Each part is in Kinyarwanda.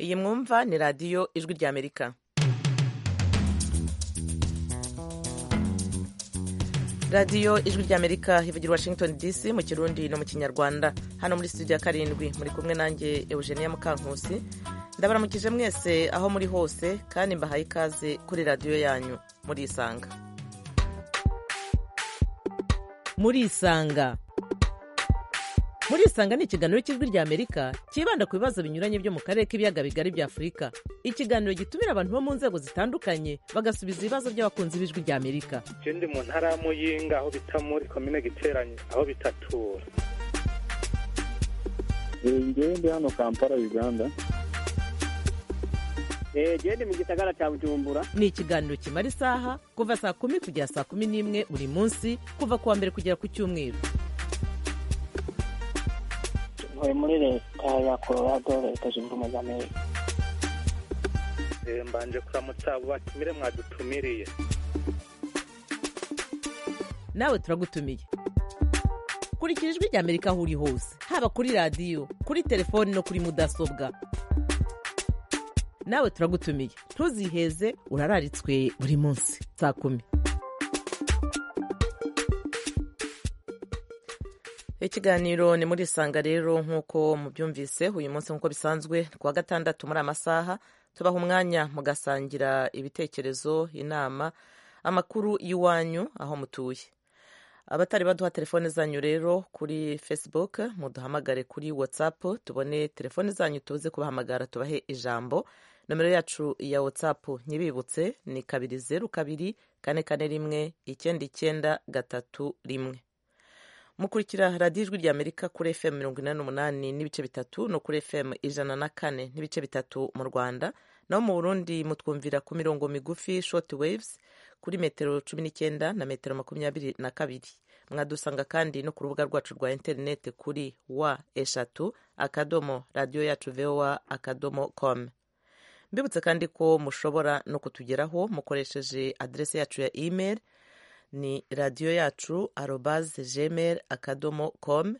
iyi mwumva ni radiyo ijwi ry'amerika radiyo ijwi ry'amerika ivugira washington dc mu kirundi no mu kinyarwanda hano muri studio ya karindwi muri kumwe nanjye eugenia mukankusi ndabaramukije mwese aho muri hose kandi mbahaye ikaze kuri radiyo yanyu murisanga murisanga murisanga ni ikiganiro cy'ijwi ry'amerika cyibanda ku bibazo binyuranye byo mu karere k'ibiyaga bigari bya afurika ikiganiro gitumira abantu bo mu nzego zitandukanye bagasubiza ibibazo by'abakunzi b'ijwi ry'amerika je ndi mu ntara ya muyinga aho bita muri komine giteranye aho bitatura ngewe ndi hano kampala uganda gende mu gisagara cya bujumbura ni ikiganiro kimara isaha kuva saa kumi kugera saa kumi n'imwe buri munsi kuva ku wa mbere kugera ku cyumweru ntuye muri leta ya colorado leta zunze ubumwe za amerika Eh, mbanje kuramutsa abo batumire mwadutumiriye nawe turagutumiye kurikira ijwi ry'amerika aho uri hose haba kuri radiyo kuri telefoni no kuri mudasobwa nawe turagutumiye ntuziheze urararitswe buri munsi saa kumi ikiganiro ni muri isanga rero nk'uko mubyumvise uyu munsi nk'uko bisanzwe kuwa gatandatu muri amasaha tubaha umwanya mugasangira ibitekerezo inama amakuru y'iwanyu aho mutuye abatari baduha telefone zanyu rero kuri facebook muduhamagare kuri whatsapp tubone telefone zanyu tuze kubahamagara tubahe ijambo nomero yacu ya whatsapp nyibibutse ni kabiri zeru kabiri kane kane rimwe icyenda icyenda gatatu rimwe mukurikira radiyo ijwi ry'amerika kuri fm mirongo inani n'umunani n'ibice bitatu no kuri fm ijana na kane n'ibice bitatu mu rwanda naho mu burundi mutwumvira ku mirongo migufi short waves kuri metero cumi n'icyenda na metero makumyabiri na kabiri mwadusanga kandi no ku rubuga rwacu rwa interineti kuri wa eshatu akadomo radiyo yacu vowa akadomo com mbibutse kandi ko mushobora no kutugeraho mukoresheje aderesi yacu ya email ni radiyo yacu arobaze gmail akadomo com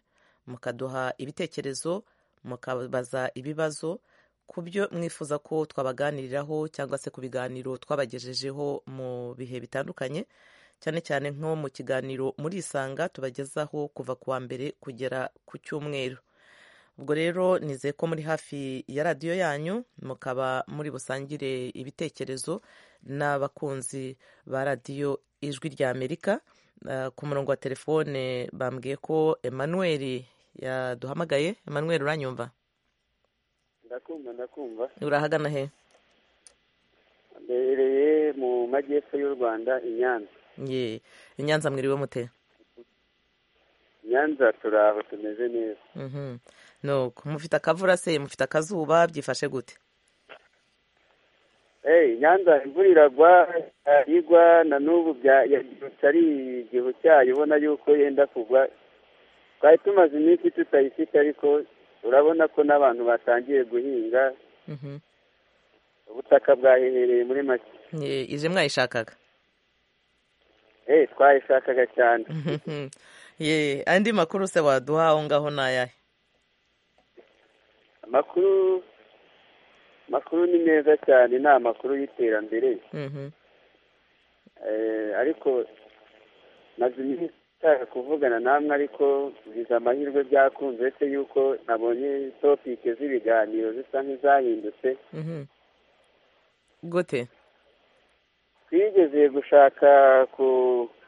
mukaduha ibitekerezo mukabaza ibibazo ku byo mwifuza ko twabaganiriraho cyangwa se ku biganiro twabagejejeho mu bihe bitandukanye cyane cyane nko mu kiganiro muri isanga tubagezaho kuva ku wa mbere kugera ku cyumweru ubwo rero nizeye ko muri hafi ya radiyo yanyu mukaba muri busangire ibitekerezo n'abakunzi ba radiyo ijwi ry'amerika Uh, ku murongo wa telefone bambwiye ko emmanuel yaduhamagaye emmanuel uranyumva ndakumva ndakumva urahagana he mbereye mu majyepfo y'u rwanda i nyanza ye i nyanza mwiriwe mute I nyanza turaho tumeze neza Mhm. nuko mufite akavura se mufite akazuba byifashe gute Eh, i nyanza imvura iragwa eh, igwa na n'ubu bya- yabyutse ari igihu cyayo ubona yuko yenda kugwa twari tumaze iminsi tutayifite ariko urabona ko n'abantu batangiye guhinga Mhm. ubutaka bwahehereye muri make Ye, ije mwayishakaga Eh, twayishakaga cyane Mhm. ye andi makuru se waduha aho ngaho ni ayahe amakuru amakuru ni meza cyane ni amakuru y'iterambere Mhm. Eh, ariko maze iminsi nshaka kuvugana namwe ariko biza amahirwe byakunze se yuko nabonye topike z'ibiganiro zisa nk'izahindutse Mhm. gute twigeze gushaka ku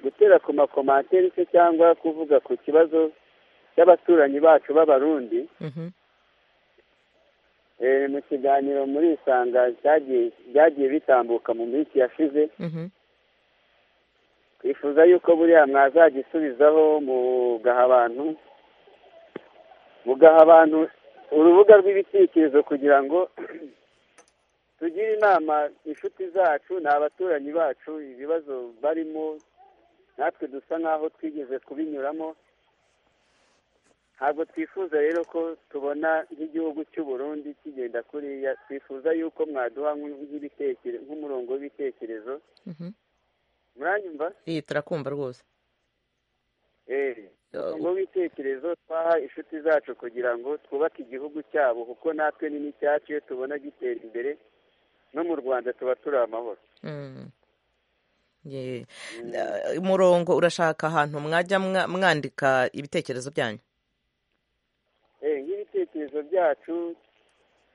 gutera ku makomantere se cyangwa kuvuga ku kibazo cy'abaturanyi bacu b'abarundi Mhm. Eh, mu kiganiro muri isanga cyagiye- byagiye bitambuka mu minsi yashize Mhm. twifuza yuko buriya mwazagisubizaho mugaha abantu mugaha abantu urubuga rw'ibitekerezo kugira ngo tugire inama inshuti zacu ni abaturanyi bacu ibibazo barimo natwe dusa nk'aho twigeze kubinyuramo ntabwo twifuza rero ko tubona nk'igihugu cy'u Burundi kigenda kuriya twifuza yuko mwaduha nk'ibitekerezo nk'umurongo w'ibitekerezo Mhm. muranyumva Ye, turakumva rwose Eh, ngo bitekerezo twaha inshuti zacu kugira ngo twubake igihugu cyabo kuko natwe ni n'icyacu iyo tubona gitera imbere no mu rwanda tuba turi amahoro Mm. Ye- Eh, umurongo urashaka ahantu mwajya mwa- mwandika ibitekerezo byanyu Eh, nk'ibitekerezo byacu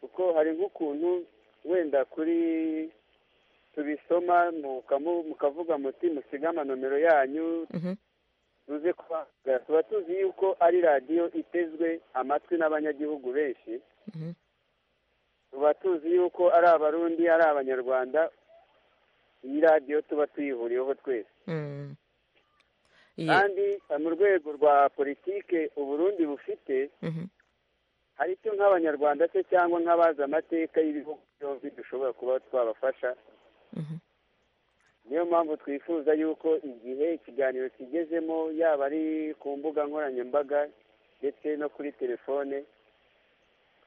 kuko hari nk'ukuntu wenda kuri tubisoma mukamu- mukavuga muti musige amanomero yanyu Mhm. tuze kubahamagara tuba tuzi yuko ari radiyo itezwe amatwi n'abanyagihugu benshi Mhm. tuba tuzi yuko ari abarundi ari abanyarwanda iyi radiyo tuba tuyihuriyeho twese Mm. Ye- kandi eh, mu rwego rwa politike uburundi bufite Mhm. hari icyo nk'abanyarwanda se cyangwa nk'abazi amateka y'ibihugu byombi dushobora kuba twabafasha Mhm. niyo mpamvu twifuza yuko igihe ikiganiro kigezemo yaba ari ku mbuga nkoranyambaga ndetse no kuri telefone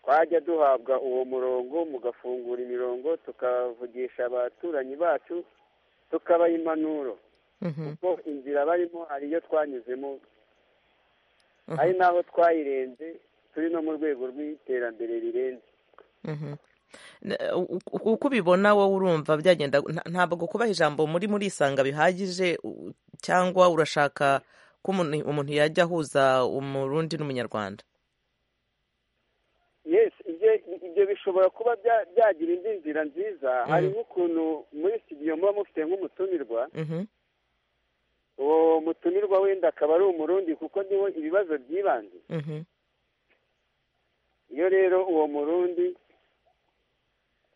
twajya duhabwa uwo murongo mugafungura imirongo tukavugisha abaturanyi bacu tukabaha impanuro Mhm. kuko inzira barimo hari iyo twanyuzemo Mhm. hari n'aho twayirenze turi no mu rwego rw'iterambere rirenze Mhm. Na- u- u- uko ubibona wowe urumva byagenda nta- ntabwo kubaha ijambo muri murisanga bihagije u- cyangwa urashaka ko umuntu- umuntu yajya ahuza umurundi n'umunyarwanda yes ibyo ibyo bishobora kuba bya- byagira indi nzira nziza hari nk'ukuntu muri studio muba mufite nk'umutumirwa Mhm. uwo mutumirwa wenda akaba ari umurundi kuko niwo ibibazo by'ibanze Mhm. iyo rero uwo murundi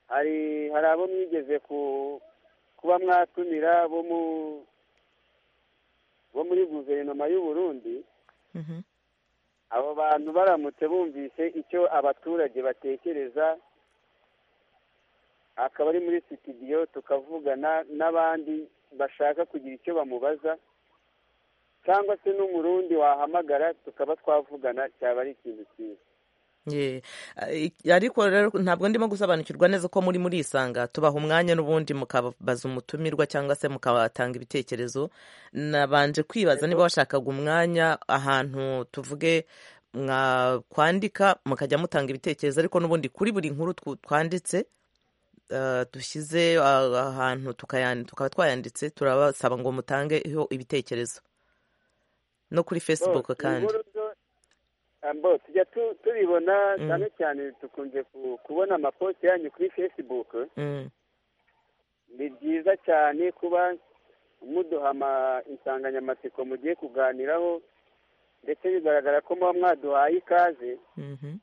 hari hari abo mwigeze ku kuba mwatumira bo mu bo muri guverinoma y'u Burundi Mhm. abo bantu baramutse bumvise icyo abaturage batekereza akaba ari muri sitidiyo tukavugana n'abandi bashaka kugira icyo bamubaza cyangwa se n'umurundi wahamagara tukaba twavugana cyaba ari ikintu cyiza Ye. Eh, ariko rero ntabwo ndimo gusobanukirwa neza ko muri murisanga tubaha umwanya n'ubundi mukabaza umutumirwa cyangwa se mukabatanga ibitekerezo nabanje kwibaza niba washakaga umwanya ahantu tuvuge mwakwandika mukajya mutanga ibitekerezo ariko n'ubundi kuri buri nkuru twu- twanditse eh, dushyize ah, ahantu tukayan- tukaba twayanditse turabasaba ngo mutangeho ibitekerezo no kuri facebook Bo, kandi inkuru zo- ah, bo, tujya tu- tubibona Mm. cyane cyane dukunze ku- kubona amaposti yanyu kuri facebook Mm, ni byiza cyane kuba muduha ama- insanganyamatsiko mugiye kuganiraho ndetse bigaragara ko muba mwaduhaye ikaze mhm.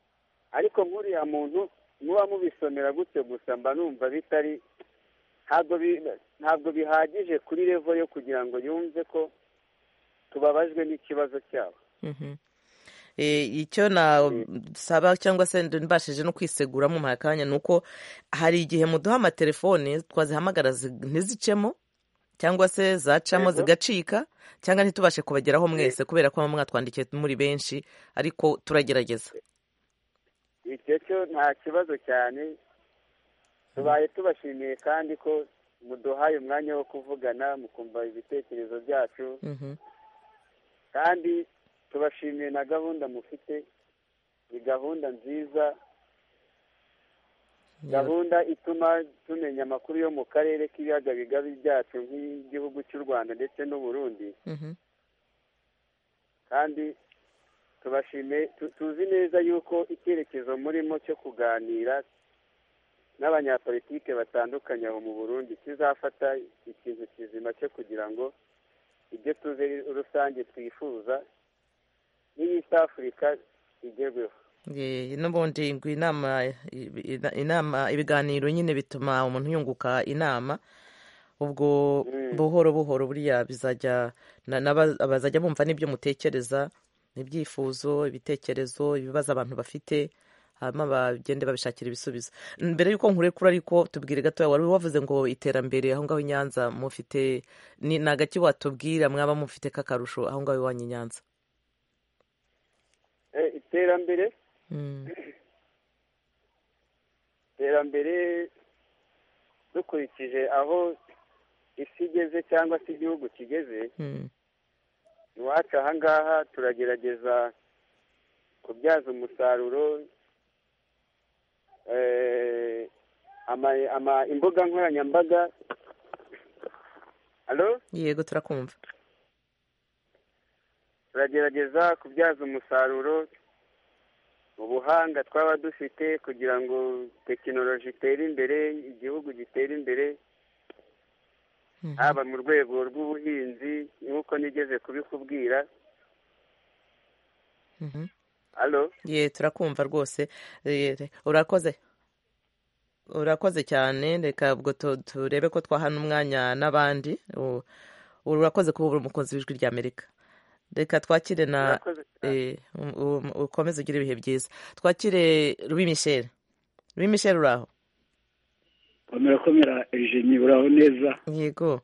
ariko nk'uriya muntu muba mubisomera gutyo gusa mba numva bitari ntabwo bi- ntabwo bihagije kuri revo yo kugira ngo yumve ko tubabajwe n'ikibazo cyabo Mhm. Eh, icyo nasaba cyangwa se mbashije no kwisegura mu kanya ni uko hari igihe muduha amatelefone twazihamagara zi- ntizicemo cyangwa se zacamo Yego. zigacika cyangwa ntitubashe kubageraho mwese Yego. kubera ko muba mwatwandikiye muri benshi ariko turagerageza icyo cyo nta kibazo cyane tubaye tubashimiye kandi ko muduhaye umwanya wo kuvugana mukumva ibitekerezo byacu Mhm. kandi tubashimiye na gahunda mufite ni gahunda nziza gahunda ituma tumenya amakuru yo mu karere k'ibiyaga bigari byacu nk'igihugu cy'u rwanda ndetse n'uburundi Mhm. kandi tubashime tu- tuzi neza yuko icyerekezo murimo cyo kuganira n'abanyapolitike batandukanye aho mu burundi kizafata ikintu kizima cyo kugira ngo ibyo tuze rusange twifuza n'iy'East afurika igerweho Eh, n'ubundi ngo inama inama ibiganiro nyine bituma umuntu yunguka inama ubwo Mm. buhoro buhoro buriya bizajya na- n'aba- bazajya bumva n'ibyo mutekereza ibyifuzo ibitekerezo ibibazo abantu bafite hanyuma bagende babishakira ibisubizo mbere y'uko nkurekura ariko tubwire gatoya wari wavuze ngo iterambere aho ngaho i nyanza mufite ni ni agaki watubwira mwaba mufite k'akarusho aho ngaho iwanyu i nyanza Eh, iterambere Mm. iterambere dukurikije aho isi igeze cyangwa se igihugu kigeze Mm. iwacu aha ngaha turagerageza kubyaza umusaruro eh, ama- ama- imbuga nkoranyambaga halo yego turakumva turagerageza kubyaza umusaruro ubuhanga twaba dufite kugira ngo tekinoloji itere imbere igihugu gitere imbere Mhm. haba mu rwego rw'ubuhinzi nk'uko nigeze kubikubwira Mhm. halo ye turakumva rwose Eh, re- urakoze urakoze cyane reka ubwo tu- turebe ko twahana umwanya n'abandi U- urakoze kuba uri umukozi w'ijwi ry'amerika reka twakire na Murakoze cyane. eh, um- um- ukomeze ugire ibihe byiza twakire rubi michel rubi michel uraho komera komera ejeni uraho neza yego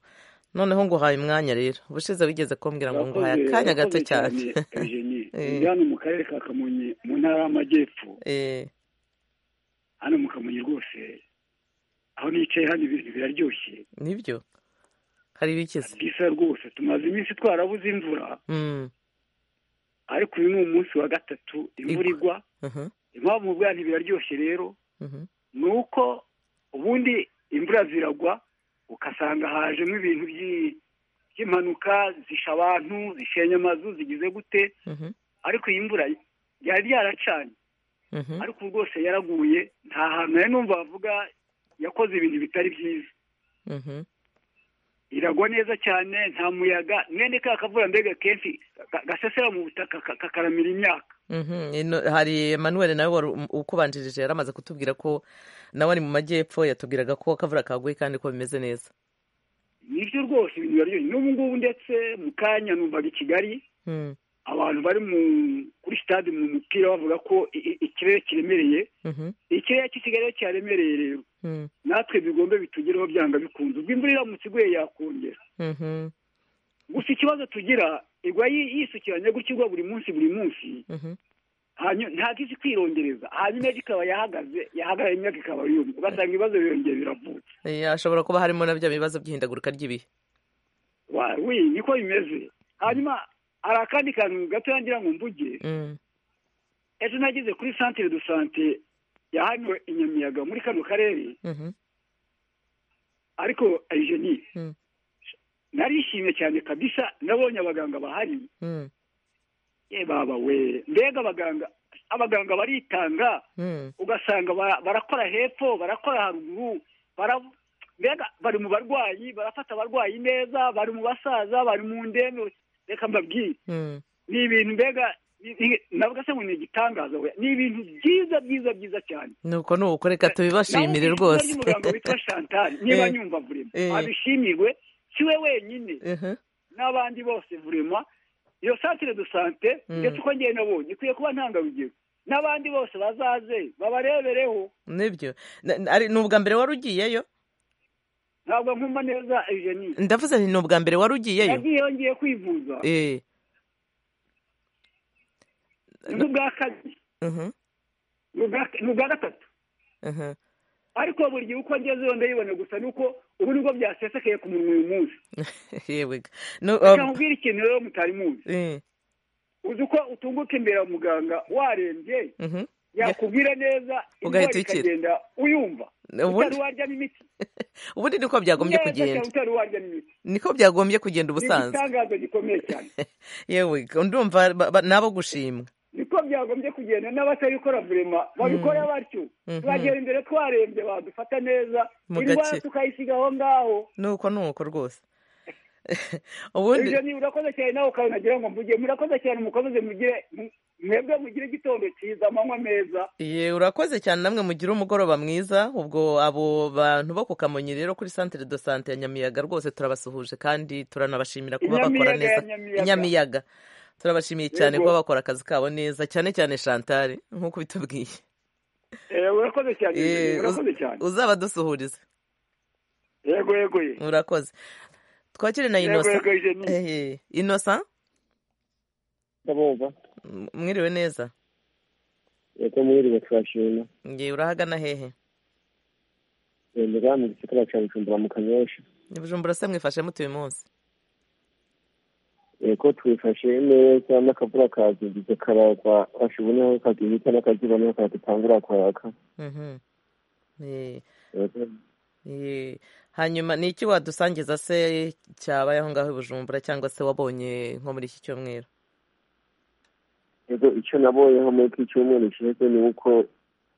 noneho nguhaye umwanya rero ubushize wigeze kumbwira ngo nguhaye akanya gato cyane ejeni Eh. ndi hano mu karere ka kamonyi mu ntara y'amajyepfo Eh, hano mu kamonyi rwose aho nicaye hano ibintu biraryoshye nibyo hari ibikize bwisa rwose tumaze iminsi twarabuze imvura Mm, ariko uyu ni umunsi wa gatatu imvura Igwa. igwa mhm, impamvu mu bwantu biraryoshye rero mhm. ni uko ubundi imvura ziragwa ugasanga hajemo ibintu by'i- by'impanuka zisha abantu zisenya amazu zigize gute Mhm, ariko iyi mvura yari yaracanye mhm. ariko ubu rwose yaraguye nta hantu nari numva bavuga yakoze ibintu bitari byiza Mhm, iragwa neza cyane nta muyaga mwene ka kavura mbega kenshi ga- gasesera mu butaka ka- kakaramira imyaka mhm. Ino- hari Emmanuel nawe wari um- ukubanjirije yari amaze kutubwira ko nawe ari mu majyepfo yatubwiraga ko akavura kaguye kandi ko bimeze neza nibyo rwose ibintu biraryoshye n'ubu ngubu ndetse mu kanya numvaga i kigali Mm, abantu bari mu kuri sitade mu mupira bavuga ko i- i- ikirere kiremereye mhm, ikirere cy'ikigali cyaremereye rero mm, natwe bigombe bitugereho byanga bikunze ubwo imvura iramutse iguye yakongera mhm, gusa ikibazo tugira igwa yi- yisukiranya gutya igwa buri munsi buri munsi mhm. hanyuma ntabwo izi kwirongereza hanyuma ejo ikaba yahagaze yahagarara imyaka ikaba yumye ugasanga ibibazo birongera biravutse Eh, hashobora kuba harimo na bya bibazo by'ihindagurika ry'ibihe Wa- wi niko bimeze hanyuma hari akandi kantu gato yangira ngo mvuge Mm, ejo nageze kuri santire do sante ya hano i nyamiyaga muri kano karere mhm, ariko ejeni Mm. narishimye cyane kabisa nabonye abaganga bahari mm, ye baba we mbega abaganga abaganga baritanga mm. ugasanga bara- barakora hepfo barakora haruguru bara- mbega bari mu barwayi barafata abarwayi neza bari mu basaza bari mu ndembe reka mbabwire Mm, ni ibintu mbega ni- ni- navuga se ngo ni igitangaza we ni ibintu byiza byiza byiza cyane nuko ni uko reka tubibashimire Naho ku izina rwose ry'umuganga witwa chantal niba Eh. nyumva vurema Eh. abishimirwe si we wenyine Mhm, n'abandi bose vurema iyo santire do sante Mm. ndetse uko ngewe nabonye ikwiye kuba ntangarugero n'abandi bose bazaze babarebereho nibyo Na- na- ari- ni ubwa mbere wari ugiyeyo ntabwo nkumva neza ejeni ndavuze nti ni ubwa mbere wari ugiyeyo yagiye yongeye kwivuza Eh, n'ubwa kabiri mhm, n'ubwa- n'ubwa gatatu mhm. ariko buri gihe uko ngezeyo ndayibona gusa nuko ubu nibwo byasesekaye ku munwa uyu munsi yewe ga. No, reka um, nkubwire ikintu rero mutari muzi eh, uzi uko utunguka imbere ya muganga warembye mhm. yakubwira neza Ugahita indwara ukira. ikagenda uyumva Ubundi- utari warya n'imiti ubundi niko byagombye Neza cyane kugenda utari warya n'imiti niko byagombye kugenda ni ubusanzwe igitangaza gikomeye cyane yewe ga, ndumva ba- ba- nabo gushimwa niko byagombye kugenda n'abatabikora vurema babikora batyo Mhm. bagera imbere twarembye badufata neza Mu indwara gace. tukayisiga aho ngaho nuko nuko rwose ubundi ibyo ni urakoze cyane nawe ukaba nagira ngo mvuge murakoze cyane mukomeze mugire mu- mwebwe mugire igitondo cyiza amanywa meza Ye, urakoze cyane namwe mugire umugoroba mwiza ubwo abo bantu bo ku kamonyi rero kuri centre de sante ya nyamiyaga rwose turabasuhuje kandi turanabashimira kuba bakora Inyamiyaga neza ya Nyamiyaga. inyamiyaga turabashimiye cyane Yego. kuba bakora akazi kabo neza cyane cyane shantare nk'uko bitubwiye Eh, urakoze cyane Eh, urakoze uz- cyane uzaba dusuhurize yego yego ye. urakoze twakire na yego inosa yego Eugenie. Eh, inosa ndabumva m- mwiriwe neza yego mwiriwe turashima nge urahagana hehe ndabona mu gisagara cya bujumbura mu kanyosha bujumbura se mwifashe mute uyu munsi ko twifashe neza n'akavura kazinduze karagwa bashiboneho kagihita n'akazuba niho kadutangura kwaka Mhm. Eh, eh, hanyuma ni iki wadusangiza se cyabaye aho ngaho i bujumbura cyangwa se wabonye nko muri iki cyumweru yego icyo nabonyeho muri iki cyumweru kiheze ni uko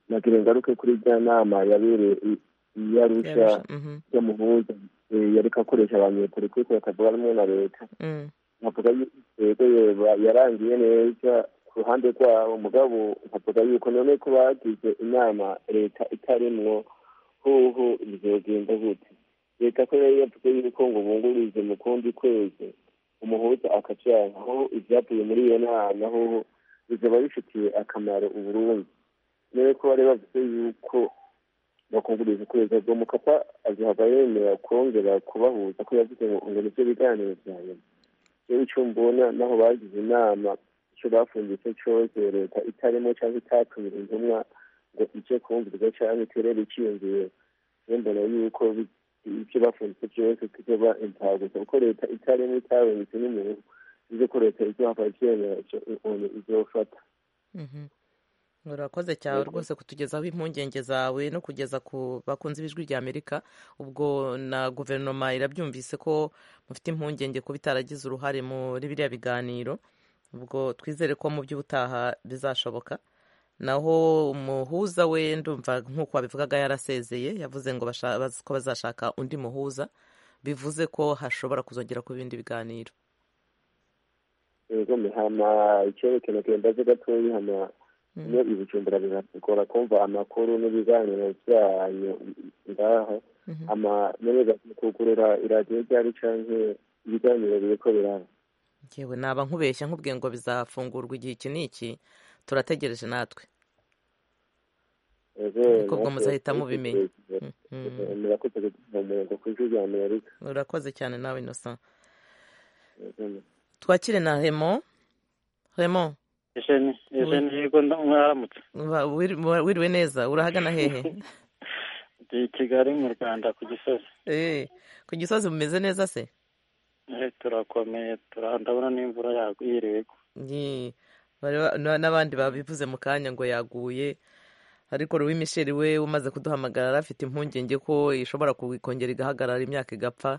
nagira ingaruke kuri rya nama yabereye i- i yarusha Yarusha, mhm, y'umuhuza eh, yariko akoresha abanyepolitiki bakavuga rumwe na leta mm, nkavuga yuko yego yeba yarangiye neza ku ruhande rwabo mugabo nkavuga yuko none ko bagize inama leta itarimwo huhu bizogenda gute leta ko yari yavuze yuko ngo bungurize mu kundi kwezi umuhuza akacaho ibyavuye muri iyo nama huhu bizaba bifitiye akamaro uburundi niwe ko bari bavuze yuko bakunguriza ukwezi ubwo mukapa azohava yemera kongera kubahuza ko yavuze ngo ngo nibyo biganiro bya nyuma rero icyo mbona naho bagize inama icyo bafungitse cyose leta itarimo cyangwa itatumira intumwa ngo ije kumvirwa cyangwa iterere ikiyongera rero mbona yuko bi- ibyo bafungitse byose kizoba impfagusa kuko leta itarimo itabonetse n'umuntu bize ko leta izohava ivyemera ico ukuntu izofata mhm. urakoze cyane rwose kutugezaho impungenge zawe no kugeza ku bakunzi b'ijwi rya amerika ubwo na guverinoma irabyumvise ko mufite impungenge kuba itaragize uruhare muri biriya biganiro ubwo twizere ko mu by'ubutaha bizashoboka naho umuhuza we ndumva nk'uko wabivugaga yarasezeye yavuze ngo basha- baz- ko bazashaka undi muhuza bivuze ko hashobora kuzongera kuba ibindi biganiro yego hama icyerekeno kendaze gatoyi hama iyo ibicumbura biratugora kumva amakuru n'ibiganiro byanyu ngaho Mhm. ama neza kugurura iradiyo ryari canke ibiganiro biriko biraba yewe naba nkubeshya nkubwiye ngo bizafungurwa igihe iki n'iki turategereje natwe ego Ariko ubwo muzahita mubimenya. Mhm. murakoze kuduha umurongo ku ijwi rya amerika urakoze cyane nawe inosa Yego, twakire na remo remo Esheni, esheni yego nda- mwaramutse. wa- wiri- wa- wiriwe neza urahagana hehe Ndi i Kigali mu Rwanda ku Gisozi. Eh, ku gisozi mumeze neza se Eh, Turakomeye, tura- ndabona n'imvura yaguye iri igwa. Ni- bari ba- na- n'abandi babivuze mu kanya ngo yaguye ariko Louis Michel we umaze kuduhamagara yari afite impungenge ko ishobora ku- kongera igahagarara imyaka igapfa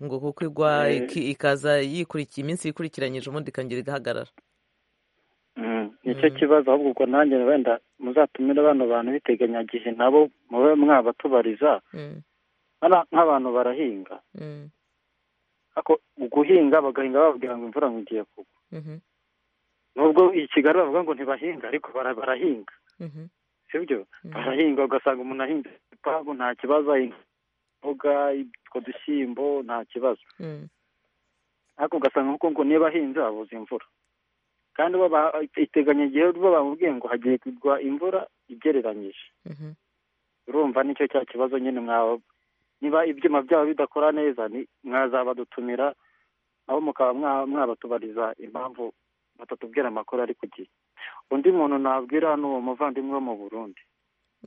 ngo kuko igwa Eh. iki- ikaza yikurikiye iminsi yikurikiranyije ubundi ikongera igahagarara Mm, nicyo kibazo ahubwo ubwo nanjye wenda muzatumire bano bantu biteganyagihe nabo mube mwabatubariza Mm, Hano nk'abantu barahinga mm, ariko mu guhinga bagahinga bababwira ngo imvura ngo igiye kugwa mhm, nubwo i kigali bavuga ngo ntibahinga ariko bara- barahinga mhm, sibyo Mm. barahinga ugasanga umuntu ahinze igipangu nta kibazo ahinga imboga utwo dushyimbo nta kibazo mm, ariko ugasanga kuko ngo niba ahinze habuze imvura kandi bo ba- iteganya igihe bo bamubwiye ngo hagiye kugwa imvura igereranyije mhm, urumva nicyo cya kibazo nyine mwaba niba ibyuma byabo bidakora neza ni mwazabadutumira abo mukaba mwa- mwabatubariza impamvu batatubwira amakuru ari ku gihe undi muntu nabwira ni uwo muvandimwe wo mu burundi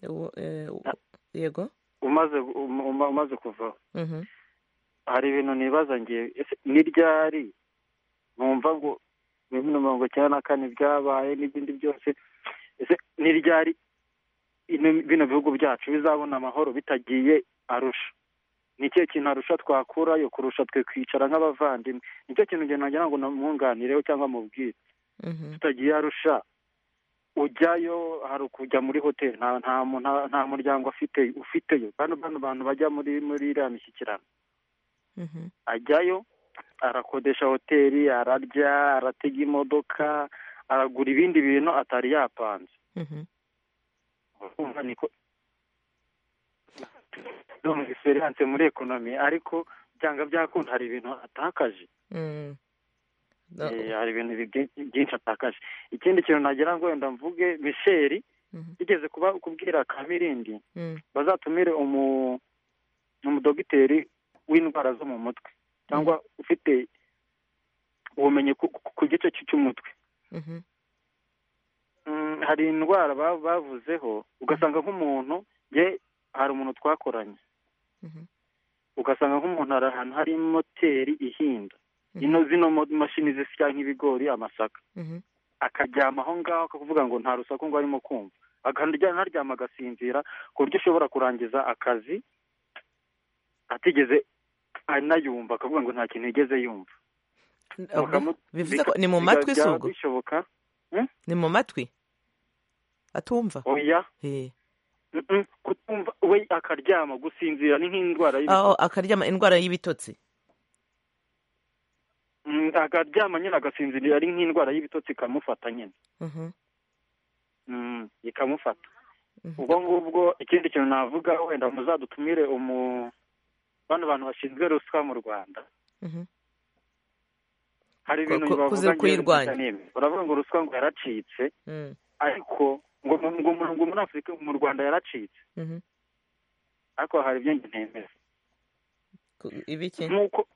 uwo- eh, uwo- yego umaze gu- um- um- umaze kuvaho mhm. hari ibintu nibaza ngiye ese ni ryari numva ngo bibiri na mirongo icyenda na kane byabaye n'ibindi byose ese ni ryari ino- bino bihugu byacu bizabona amahoro bitagiye arusha ni ikihe kintu arusha twakurayo kurusha twe kwicara nk'abavandimwe ni cyo kintu ngenda nagira ngo namwunganireho cyangwa mubwire Mhm, tutagiye arusha ujyayo hari ukujya muri hoteli nta nta mu- nta- nta muryango afite ufiteyo bano bano bantu bajya muri muri iriya mishyikirano mhm, ajyayo arakodesha hoteli ararya aratega imodoka aragura ibindi bintu atari yapanze mhm. urumva niko ndumva experience muri ekonomi ariko byanga byakunda hari ibintu atakaje Mm. No, Eh, hari ibintu bi- byinshi atakaje ikindi kintu nagira ngo wenda mvuge misheri mhm, igeze kuba kubwira kabirindi mm, bazatumire umu umudogiteri w'indwara zo mu mutwe cyangwa ufite ubumenyi ku, ku- ku gice cy- cy'umutwe mhm, Mm, hari indwara ba- bavuzeho ugasanga nk'umuntu ye hari umuntu twakoranye mhm, ugasanga nk'umuntu ari ahantu hari moteri ihinda ino zino mo- mashini zisya nk'ibigori amasaka Mhm. akaryama aho ngaho akavuga ngo nta rusaku ngo arimo kumva akaryama ntaryama agasinzira ku buryo ushobora kurangiza akazi atigeze anayumva akavuga ngo nta kintu yigeze yumva Ahubwo bivuze ko ni mu matwi bikajya sugu bishoboka ni mu matwi atumva oya Eh. mm-mm, kutumva we akaryama gusinzira ni nk'indwara y'ibi- aho akaryama indwara y'ibitotsi Mm, akaryama nyine agasinzira ari nk'indwara y'ibitotsi ikamufata nyine Mhm. Mm, ikamufata Mhm. ubwo ngubwo ikindi kintu navuga wenda muzadutumire umu bano bantu bashinzwe ruswa mu rwanda Mhm. hari Ko- ibintu ko- bavuga kuzi- kuyirwanya. njyewe uravuga ngo ruswa ngo yaracitse Mm. ariko ngo mu- ngo mu- ngo muri afurika mu rwanda yaracitse Mhm. ariko hari ibyo njye ntemera Ku- ibiki nk'uko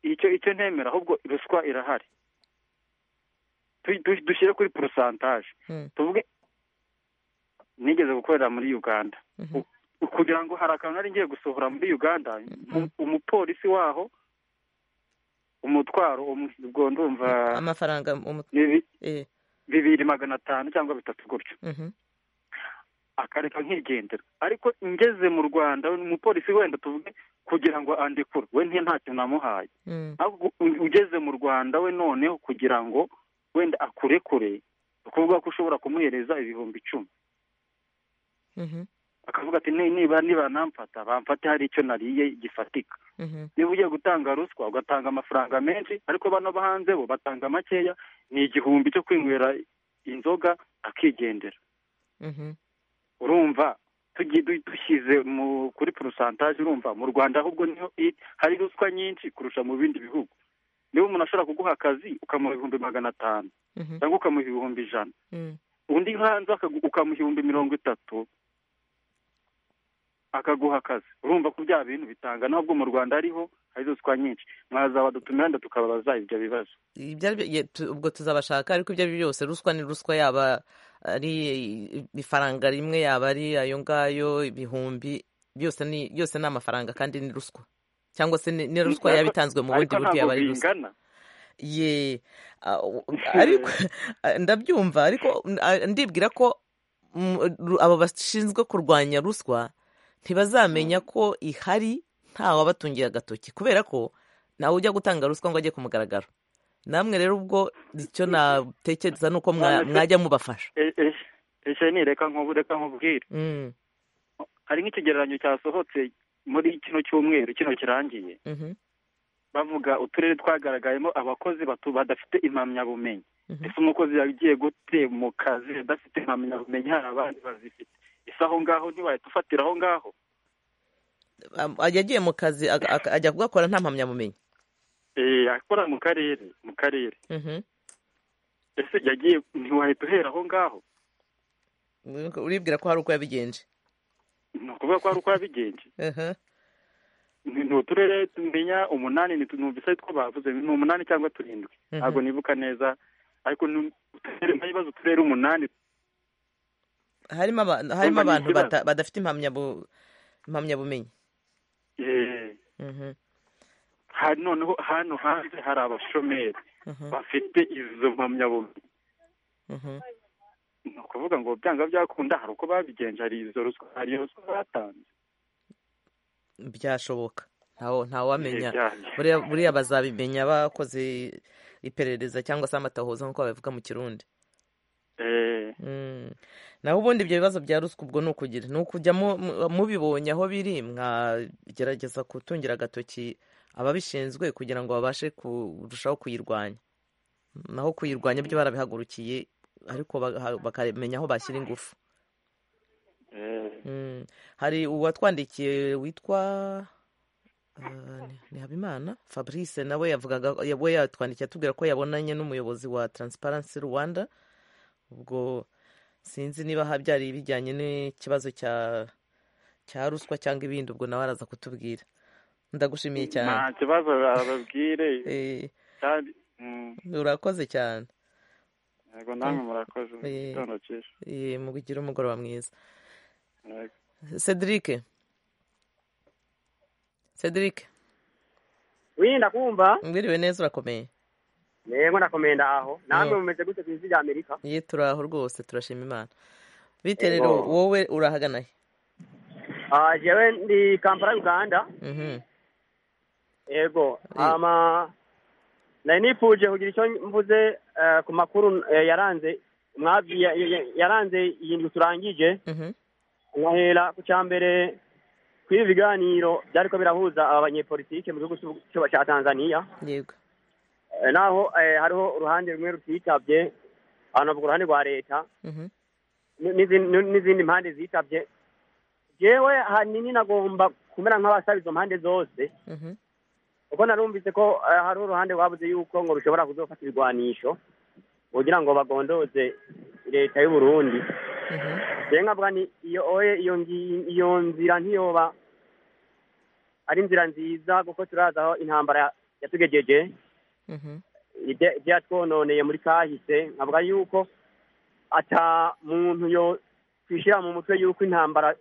icyo icyo ntemera ahubwo ruswa irahari Tu- tu- dushyire kuri porosantaje Mm. tuvuge nigeze gukorera muri uganda Mhm. U- kugira ngo hari akantu nari ngiye gusohora muri uganda mu- umupolisi waho umutwaro um- ubwo ndumva amafaranga umu- bibi- eh. bibiri magana atanu cyangwa bitatu gutyo Mhm. akareka nkigendera ariko ngeze mu rwanda umupolisi wenda tuvuge kugira ngo andikure we nti nta kintu namuhaye Mm. ahubwo u- ugeze mu rwanda we noneho kugira ngo wenda akurekure ni ukuvuga ko ushobora kumuhereza ibihumbi icumi Mhm. akavuga ati "Ni- niba niba namfata bamfate hari icyo nariye gifatika Mhm. niba ugiye gutanga ruswa ugatanga amafaranga menshi ariko bano bo hanze bo batanga makeya ni igihumbi cyo kwinywera inzoga akigendera Mhm. urumva tugiye du- dushyize mu kuri porosantaje urumva mu rwanda ahubwo niho i- hari ruswa nyinshi kurusha mu bindi bihugu niba umuntu ashobora kuguha akazi ukamuha ibihumbi magana atanu Mhm. cyangwa ukamuha ibihumbi ijana Mm. undi hanze akagu- ukamuha ibihumbi mirongo itatu akaguha akazi urumva ko bya bintu bitanga nubwo mu rwanda hariho hari ruswa nyinshi mwaza badutumira wenda tukababaza ibyo bibazo Ibyo ari byo- ye- tu- ubwo tuzabashaka ariko ibyo ari byo byose ruswa ni ruswa yaba ari ifaranga rimwe yaba ari ayo ngayo ibihumbi byose ni byose ni amafaranga kandi ni ruswa cyangwa se ni ni ruswa yaba itanzwe mu ariko ntabwo bundi buryo yaba ari ruswa bingana ye ah, u- ariko ndabyumva ariko n- ah, ndibwira ko mm, ru- abo bashinzwe kurwanya ruswa ntibazamenya ko ihari nta wabatungiye agatoki kubera ko ntawe ujya gutanga ruswa ngo ajye ku mugaragaro namwe rero ubwo icyo natekereza ni uko mwa- None se- mwajya mubafasha E- e- ese ni reka nkubu reka nkubwire Mm, hari nk'ikigereranyo cyasohotse muri kino cyumweru kino kirangiye mhm, bavuga uturere twagaragayemo abakozi batu badafite impamyabumenyi mhm, ese umukozi yagiye gute mu kazi adafite impamyabumenyi hari abandi bazifite ese aho ngaho ntiwahita ufatira aho ngaho Am- yagiye mu kazi aga- aga- ajya kugakora nta mpamyabumenyi Eh, akora mu karere mu karere Mhm. ese yagiye ntiwahita uhera aho ngaho uribwira ko hari uko yabigenje ni ukuvuga ko hari uko yabigenje Aha. ni ni uturere tumenya umunani ni numvise ari two bavuze ni umunani cyangwa turindwi Mhm. ntabwo nibuka neza ariko ni uturere ntabibazo uturere umunani harimo aba- harimo Urumva ni abantu ikibazo. bata- badafite impamyabu- impamyabumenyi eh, Mhm, hari noneho hano hanze hari abashomeri mhm, bafite izo mpamyabumenyi mhm, ni ukuvuga ngo byanga byakunda hari uko babigenje hari izo ruswa hari iyo ruswa batanze byashoboka ntawe ntawamenya Byabyo. buriya buriya bazabimenya bakoze iperereza cyangwa se amatahoza nk'uko babivuga mu kirundi Eh, Mm. naho ubundi ibyo bibazo bya ruswa ubwo ni ukugira ni ukujya mu- mu- mubibonye aho biri mwagerageza gutungira agatoki ababishinzwe kugira ngo babashe kurushaho kuyirwanya naho kuyirwanya byo barabihagurukiye ariko baha- bakamenya aho bashyira ingufu eh, Mm. hari uwatwandikiye witwa ah, ni- ni habimana fabrice nawe yavugaga ya- we yatwandikiye atubwira ko yabonanye n'umuyobozi wa transparency rwanda ubwo sinzi niba ha- byari bijyanye n'ikibazo cya cya ruswa cyangwa ibindi ubwo nawe araza kutubwira ndagushimiye cyane nta kibazo bababwire Eh, kandi mm, urakoze cyane yego namwe murakoze Eh. igitondo cyiza Eh, mugire umugoroba mwiza Yego. cedric cedric wirinda kumva mbwiriwe neza urakomeye yego ndakomeye ndaho namwe Mm. mumeze gute ku isi rya amerika ye turaho rwose turashima imana bite Yego. rero wowe urahagana he Ah, jewe ndi kampala uganda Mhm. yego Eh. ama nari nifuje kugira icyo mvuze eh, ku makuru eh, yaranze mwabwi- ya- ya- yaranze iyi ndwi turangije Mhm. nkahera ku cya mbere kuri ibi biganiro byariko birahuza abanyepolitike mu gihugu cy'u- cy'u- cya tanzania yego Eh, naho eh, hariho uruhande rumwe rutitabye hanavuga uruhande rwa leta Mhm. n- n'izindi- n- n'izindi mpande zitabye jewe hanini nagomba kumera nk'abasaba izo mpande zose Mhm. kuko narumvise ko eh, hari uruhande rwabuze yuko ngo rushobora kuzofata ibigwanisho kugira ngo bagondoze leta y'u burundi Mhm. rero nkavuga ni iyo oye iyo ngi- iyo nzira ntiyoba ari inzira nziza kuko turazi aho intambara ya- yatugejeje Mhm. ibya- ibyatwononeye muri kahise nkavuga yuko ata muntu yo kwishyira mu mutwe yuko intambara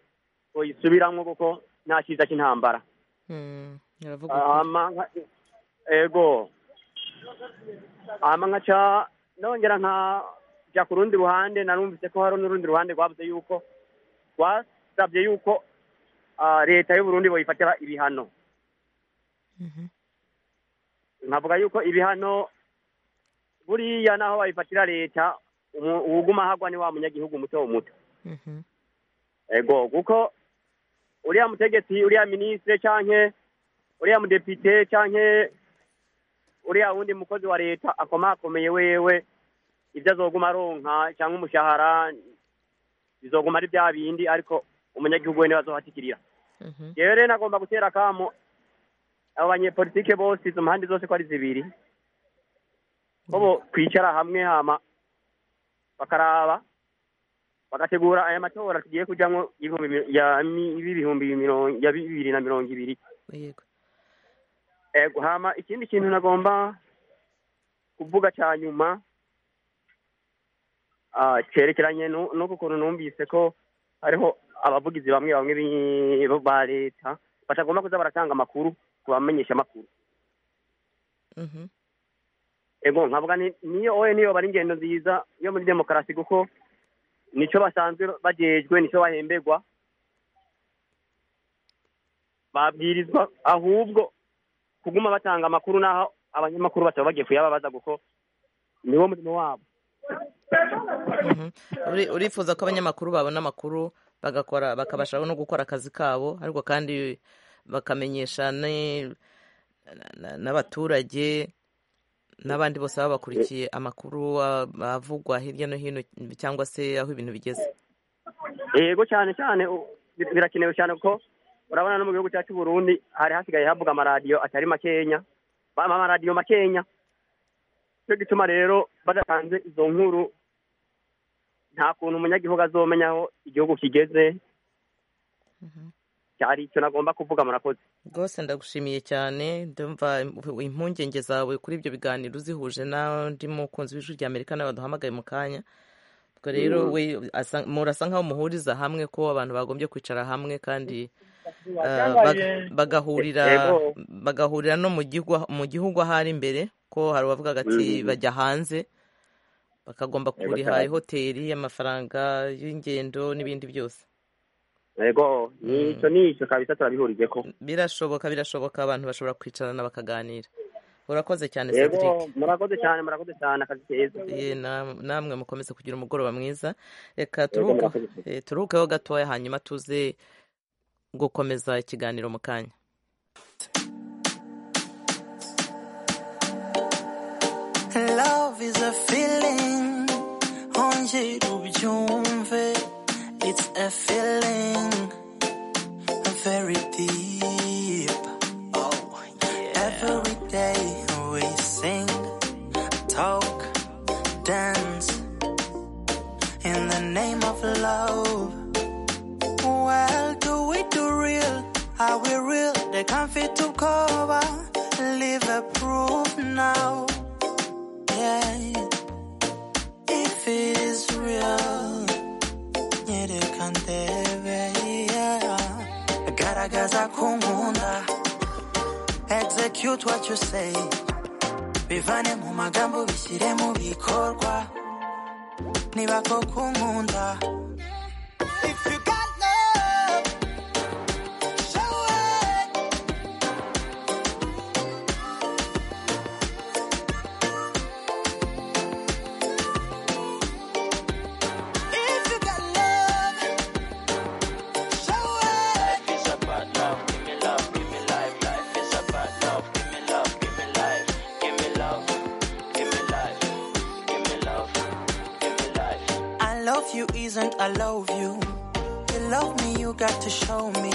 yisubiramo kuko nta cyiza cy'intambara Mm, uravuga ukuri. ama nka- ego ama nkaca nongera nkajya ku rundi ruhande narumvise ko hari n'urundi ruhande rwavuze yuko rwasabye yuko ah, leta y'uburundi boyifatira ibihano Mhm. nkavuga yuko ibihano buriya naho bayifatira leta umu- uwuguma hagwa ni wa munyagihugu muto muto Mhm. ego kuko uriya mutegetsi uriya minisitiri canke uriya mudepite canke uriya wundi mukozi wa leta akomakomeye wewe ivyo azoguma aronka canke umushahara bizoguma ari vya bindi ariko umunyagihugu wene bazohatikirira Mhm. jewe rero nagomba gutera akamo abo banyepolitike bose izo mpande zose ko ari zibiri ko bo kwicara hamwe hama bakaraba bagategura aya matora tugiye kujyamo y'ibihumbi mi- ya mi- y'ibihumbi mirongo ya bibiri na mirongo ibiri yego Eh, hama ikindi kintu nagomba kuvuga cya nyuma ah, cyerekeranye nu- n'uko ukuntu numvise ko hariho abavugizi bamwe bamwe bi- bo ba leta batagomba kuza baratanga amakuru ku bamenyesha amakuru Mhm. ego nkavuga ni- niyo oye niyo bari ingendo nziza yo muri demokarasi kuko nico basanzwe bajejwe nico bahemberwa babwirizwa ahubwo kuguma batanga amakuru n'aho abanyamakuru bataba bagiye kuyababaza kuko niwo murimo wabo Mhm. Uri- urifuza ko abanyamakuru babona amakuru bagakora bakabasha no gukora akazi kabo ariko kandi bakamenyesha ne- na- na- n'abaturage n'abandi bose baba bakurikiye amakuru a- avugwa hirya no hino cyangwa se aho ibintu bigeze yego cyane cyane u- bir- birakenewe cyane kuko urabona no mu gihugu cyacu Burundi hari hasigaye havuga amaradiyo atari makenya ba- amaradiyo makenya cyo gituma rero badatanze izo nkuru nta kuntu umunyagihugu azomenya aho igihugu kigeze cyari icyo nagomba kuvuga murakoze rwose ndagushimiye cyane ndumva impungenge zawe kuri ibyo biganiro uzihuje n'andi mukunzi w'ijwi rya amerika nawe baduhamagaye mu kanya ubwo rero we asa- murasa nk'aho muhuriza hamwe ko abantu bagombye kwicara hamwe kandi ah, baga- bagahurira Yego. bagahurira no mu gihugu- mu gihugu ahari imbere ko hari uwavugaga ati bajya hanze bakagomba kuriha ihoteli amafaranga y'ingendo n'ibindi byose yego nicyo nicyo kabisa turabihurije ko birashoboka birashoboka abantu bashobora kwicarana bakaganira urakoze cyane cedric yego murakoze cyane murakoze cyane akazi keza ye nam- namwe mukomeze kugira umugoroba mwiza reka yego turuhuke murakoze eh, turuhukeho gatoya hanyuma tuze gukomeza ikiganiro mu kanya Love is a feeling, ongera ubyumve. It's a feeling very deep. Oh, yeah. Every day we sing, talk, dance in the name of love. Well, do we do real? Are we real? They can't fit to cover. Live a proof now. Yeah, if it is real, yeah, they can dare, yeah. Garagaza kungunda, execute what you say bivane mu magambo bishyire mu bikorwa niba koko unkunda If you got love, show it. If you got love, show it. Life is about love. Give me love, give me life. Life is about love. Give me love, give me life. Give me love, give me life. Give me love, give me life. I love you isn't I love you. You love me, you got to show me.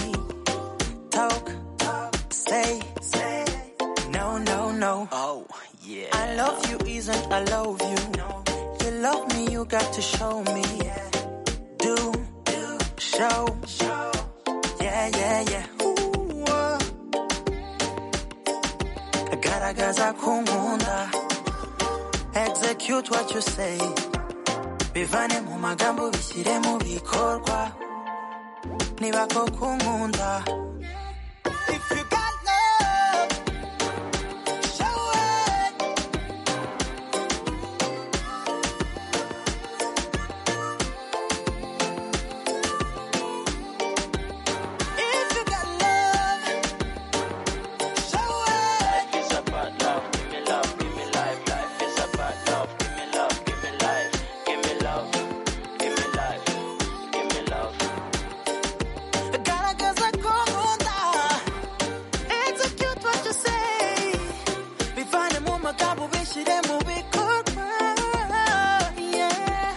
Talk, talk, say, say. No, no, no. Oh, yeah. I love you isn't I love you. You love me, you got to show me. Do, do, show, show. Yeah, yeah, yeah. Ooh, uh. Garagaza kumunda. Execute what you say. bivane mu magambo bishyire mu bikorwa niba koko unkunda If you got love, show it. If you got love, show it. Life is about love. Give me love, give me life. Life is about love. Give me love, give me life. Give me love, give me life. Give me love. Garagaza ko nkunda. Execute what you say. Bivane mu magambo bishyire mu bikorwa. Yeah.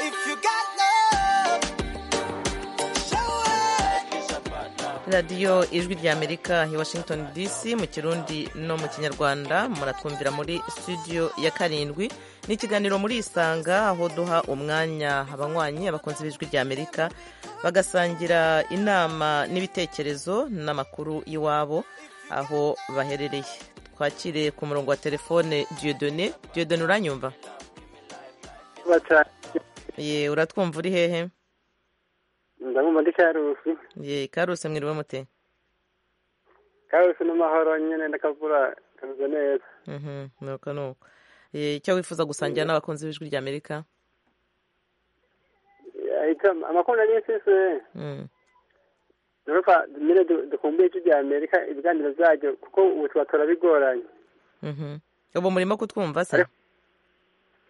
If you got love, show it. radiyo ijwi ry'amerika i washington dc mu kirundi no mu kinyarwanda muratwumvira muri studio ya karindwi ni ikiganiro muri isanga aho duha umwanya abanywanyi abakunzi b'ijwi ry'amerika bagasangira inama n'ibitekerezo n'amakuru y'iwabo aho baherereye twakire ku murongo wa telefone diyodone diyodone uranyumva ye uratwumva uri hehe ndabumva ndi karusi ye karuse mwiriwe mute karusi n'amahoro nyine ndakavura kameze neza Mhm, nuko nuko Eh, icyo wifuza gusangira n'abakunzi b'ijwi ry'amerika ahita amakuru nari nsise Mm. urumva nyine du- dukumbuye ijwi rya amerika ibiganiro byaryo kuko ubu tuba turabigoranye Mhm. ubu murimo kutwumva se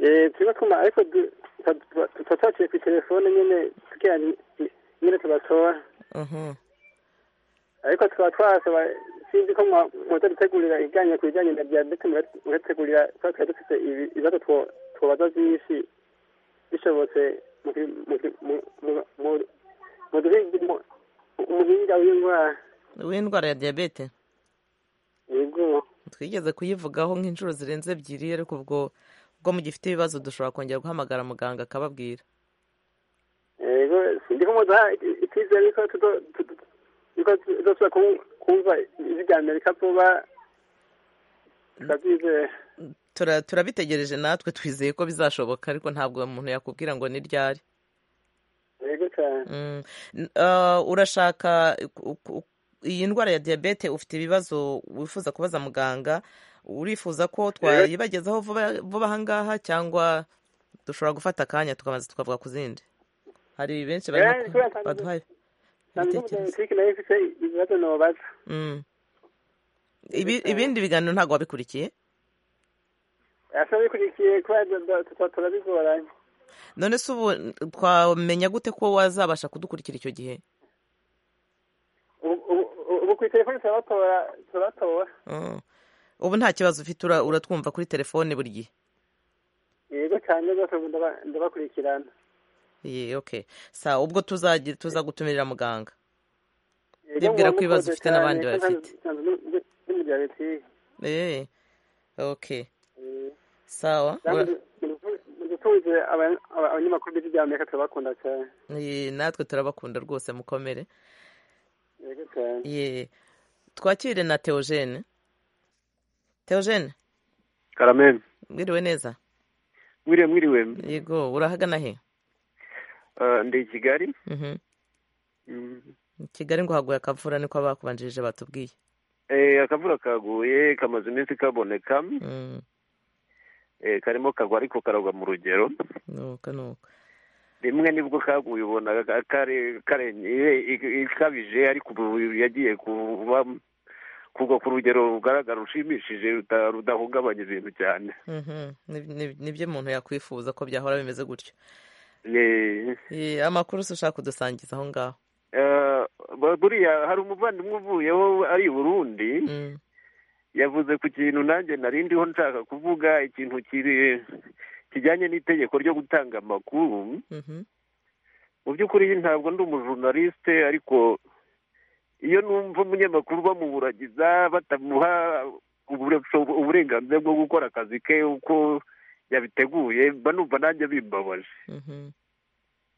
Eh, turimo twuma ariko du- tuba- tuba- tuba twaciye ku telefone nyine kugira ngo nyine tubatora Mhm. ariko tukaba twasaba sinzi ko mwa- mwaza gutegurira ibijyanye ku bijyanye na diyabete mura- murategurira kuba twari dufite ibi- ibibazo two- twobaza byinshi bishobotse mu ki- mu ki- mu- mu- mu- mu duhinga mu- umuhinga w'indwara w'indwara ya diyabete yego twigeze kuyivugaho nk'inshuro zirenze ebyiri ariko ubwo ubwo mugifite ibibazo dushobora kongera guhamagara muganga akababwira yego ndi kumudaha icyizere yuko tuzo- tu- tu- yuko tuzosubira kum- kumva ijwi rya amerika vuba turabyizera Tura- turabitegereje natwe twizeye ko bizashoboka ariko ntabwo umuntu yakubwira ngo ni ryari yego cyane Mm. N- ah, urashaka ku- ku- iyi ndwara ya diyabete ufite ibibazo wifuza kubaza muganga urifuza ko twayibagezaho vuba vuba aha ngaha cyangwa dushobora gufata akanya tukabanza tukavuga ku zindi hari benshi barimo Eh, ku- kubera nsanzwe- baduhaye nsanzwe ibitekerezo umunyapolitiki nayo ifite ibibazo nobaza Mm. Ibi- ibindi biganiro ntabwo wabikurikiye asa bikurikiye kubera tuba turabigoranye none se ubu twamenya gute ko wazabasha kudukurikira icyo gihe Ubu- ubu ubu ku itelefoni turabatora turabatora Mm. ubu nta kibazo ufite ura- uratwumva kuri telefone buri gihe yego cyane rwose ubu ndaba- ndabakurikirana Ye, okay sa ubwo tuzagira tuza gutumirira muganga Yego, Bibwira ko muba ibibazo mukoze ufite n'abandi cyane, ko bafite. nsanzwe- nsanzwe ndi umudiabetike. Eh, okay Eh, sawa namwe Ura- du- mudu- mudutunze aba- aba- abanyamakuru b'ijwi rya amerika turabakunda cyane Ye, natwe turabakunda rwose mukomere yego cyane Ye, twakire na teogene teogene karameni mwiriwe neza mwiriwe mwiriwe yego urahagana he Eh, ndi i kigali Mhm. Mm. kigali ngo haguye akavura niko abakubanjirije batubwiye eh akavura kaguye kamaze iminsi kaboneka eh karimo kagwa ariko karagwa mu rugero nuka nuka rimwe nibwo kaguye ubona ka- kare karenye ikabije ariko ubu yagiye kuba kugwa ku rugero rugaragara rushimishije ruta- rudahungabanya ibintu cyane Mhm. Ni- ni- nibyo umuntu yakwifuza ko byahora bimeze gutyo Eh, Eh, amakuru se ushaka kudusangiza aho ngaho eh, buriya hari umuvandimwe uvuyeho ari i burundi yavuze ku kintu nanjye nari ndiho nshaka kuvuga ikintu kiri kijyanye n'itegeko ryo gutanga amakuru Mhm. mu by'ukuri ntabwo ndi umujurnaliste ariko iyo numva umunyamakuru bamuburagiza batamuha ubure- uburenganzira bwo gukora akazi ke uko yabiteguye mba numva nanjye bimbabaje Mhm.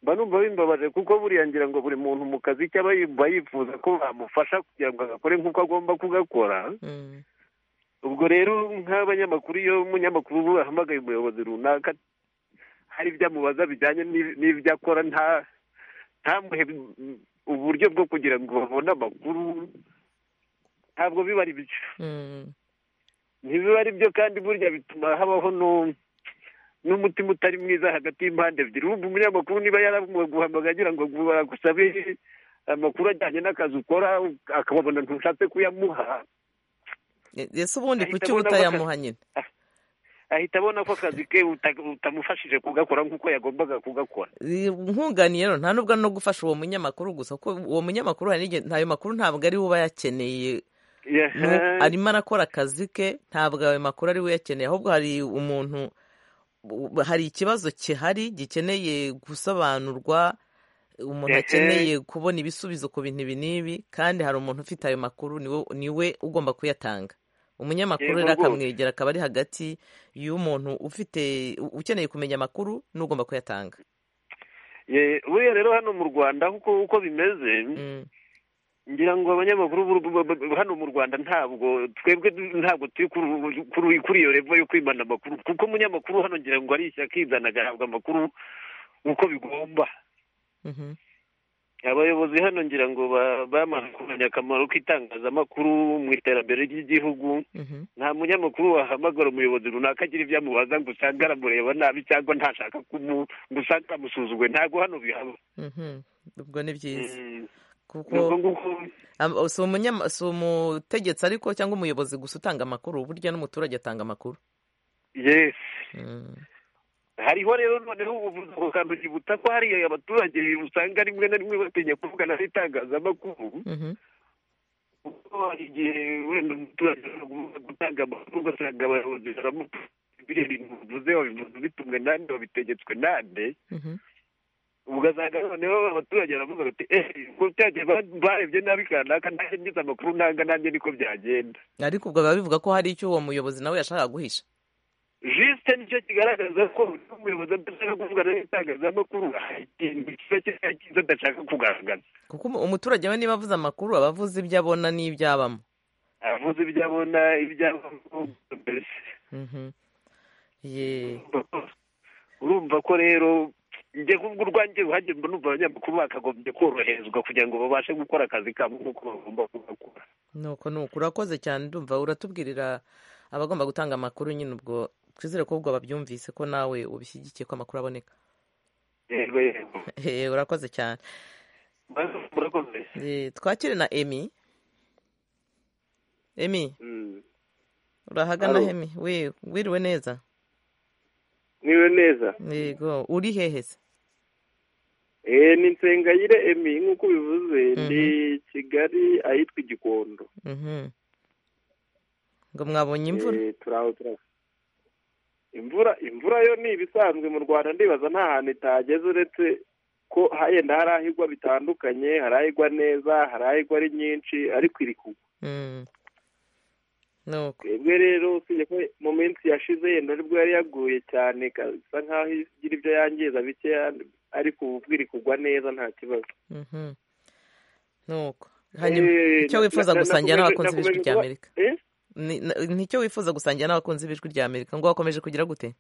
mba numva bimbabaje kuko buriya ngira ngo buri muntu mu kazi cye aba yumva yifuza ko bamufasha kugira ngo agakore nk'uko agomba kugakora Mm. ubwo rero nk'abanyamakuru iyo umunyamakuru ahamagaye umuyobozi runaka hari ibyo amubaza bijyanye n'i- n'ibyo akora nta ntamuhe mm, uburyo bwo kugira ngo babone amakuru ntabwo biba ari byo Mm. ntibiba ari byo kandi burya bituma habaho nu- n'umutima utari mwiza hagati y'impande ebyiri wumva umunyamakuru niba yaraguhamagaye agira ngo ngo agusabe amakuru ajyanye n'akazi ukora akababona ntushatse kuyamuha Eh, ese ubundi Ahita kuki abona ko utayamuha nyine ahita abona ko akazi ke uta- utamufashije kugakora nk'uko yagombaga kugakora Eh, nkunganiye rero nta nubwo no gufasha uwo munyamakuru gusa kuko uwo munyamakuru hari n'igihe ayo makuru ntabwo ari we uba yakeneye Yaha. Nu- arimo arakora akazi ke ntabwo ayo makuru ari we uyakeneye ahubwo hari umuntu u- hari ikibazo gihari gikeneye gusobanurwa umuntu Ehe. akeneye kubona ibisubizo ku bintu ibi n'ibi kandi hari umuntu ufite ayo makuru niwe niwe ugomba kuyatanga Yego umunyamakuru rero rwose. akamwegera akaba ari hagati y'umuntu ufite u- ukeneye kumenya amakuru n'ugomba kuyatanga Ye- buriya rero hano mu rwanda uko uko bimeze ngira ngo abanyamakuru b'u- b'u- b'u- hano mu rwanda ntabwo twebwe du- ntabwo turi kuri- kuri kuri iyo revo yo kwimana amakuru kuko umunyamakuru hano ngira ngo ari ishyaka izana agahabwa amakuru uko bigomba Mhm. abayobozi hano ngira ngo ba- bamaze kumenya akamaro k'itangazamakuru mu iterambere ry'igihugu Mhm. nta munyamakuru wahamagara umuyobozi runaka agira ibyo amubaza ngo usange aramureba nabi cyangwa ntashaka kumu ngo usange amusuzuguye ntabwo hano bihaba Mhm. ubwo ni byiza Mm. kuko Nubwo nguko Am- si umunyama- si umutegetsi ariko cyangwa umuyobozi gusa utanga amakuru burya n'umuturage atanga amakuru yes Mm. hariho rero noneho ubuvuzi ku kantu kibuta ko hari abaturage usanga rimwe na rimwe batinya kuvugana n'itangazamakuru Mhm. kuko hari igihe wenda umuturage ashobora gutanga amakuru ugasanga abayobozi baramutuze biriya bintu bivuze babivuze bitumwe nande babitegetswe nande Mhm. ugasanga noneho abaturage baravuga bati eee abaturage barebye nabi kanaka nanjye ngize amakuru nanga nanjye niko byagenda ariko ubwo biba bivuga ko hari icyo uwo muyobozi nawe yashakaga guhisha jisite nicyo kigaragaza ko buri umuyobozi adashaka kuvugana n'itangazamakuru hari ikintu kiba kiri cyiza adashaka kugaragaza kuko umu- umuturage we niba avuze amakuru aba avuze ibyo abona n'ibyo abamo avuze ibyo abona ibyo abona mbese Mhm. ye urumva ko rero njye kubwo urwanjye uhanjye mba numva abanyamakuru bakagombye koroherezwa kugira ngo babashe gukora akazi kabo nk'uko bagomba kugakora nuko nuko urakoze cyane ndumva uratubwirira abagomba gutanga amakuru nyine ubwo twizere ko ubwo babyumvise ko nawe ubishyigikiye ko amakuru aboneka yego yego Eh, urakoze cyane murakoze Eh, twakire na emi emi Mm. urahagana Alo. hemi we wiriwe neza niwe neza yego uri hehe se eh ni nsengayire emi nk'uko bivuze Mhm. ndi kigali ahitwa igikondo Mhm. ngo mwabonye imvura Eh, turaho turaho imvura imvura yo ni ibisanzwe mu rwanda ndibaza nta hantu itageze uretse ko henda hari aho igwa bitandukanye hari aho igwa neza hari aho igwa ari nyinshi ariko iri kugwa Mm. nuko twebwe rero usibye ko mu minsi yashize yenda aribwo yari yaguye cyane isa nk'aho igira ibyo yangiza bikeya ariko ubu bwo iri kugwa neza nta kibazo Mhm. nuko hanyuma Eh, icyo na- wifuza na- gusangira nakomeje- n'abakunzi b'ijwi nakomeje rya kuba- amerika eh? Ni- na- nicyo wifuza gusangira n'abakunzi b'ijwi rya amerika ngo wakomeje kugira gute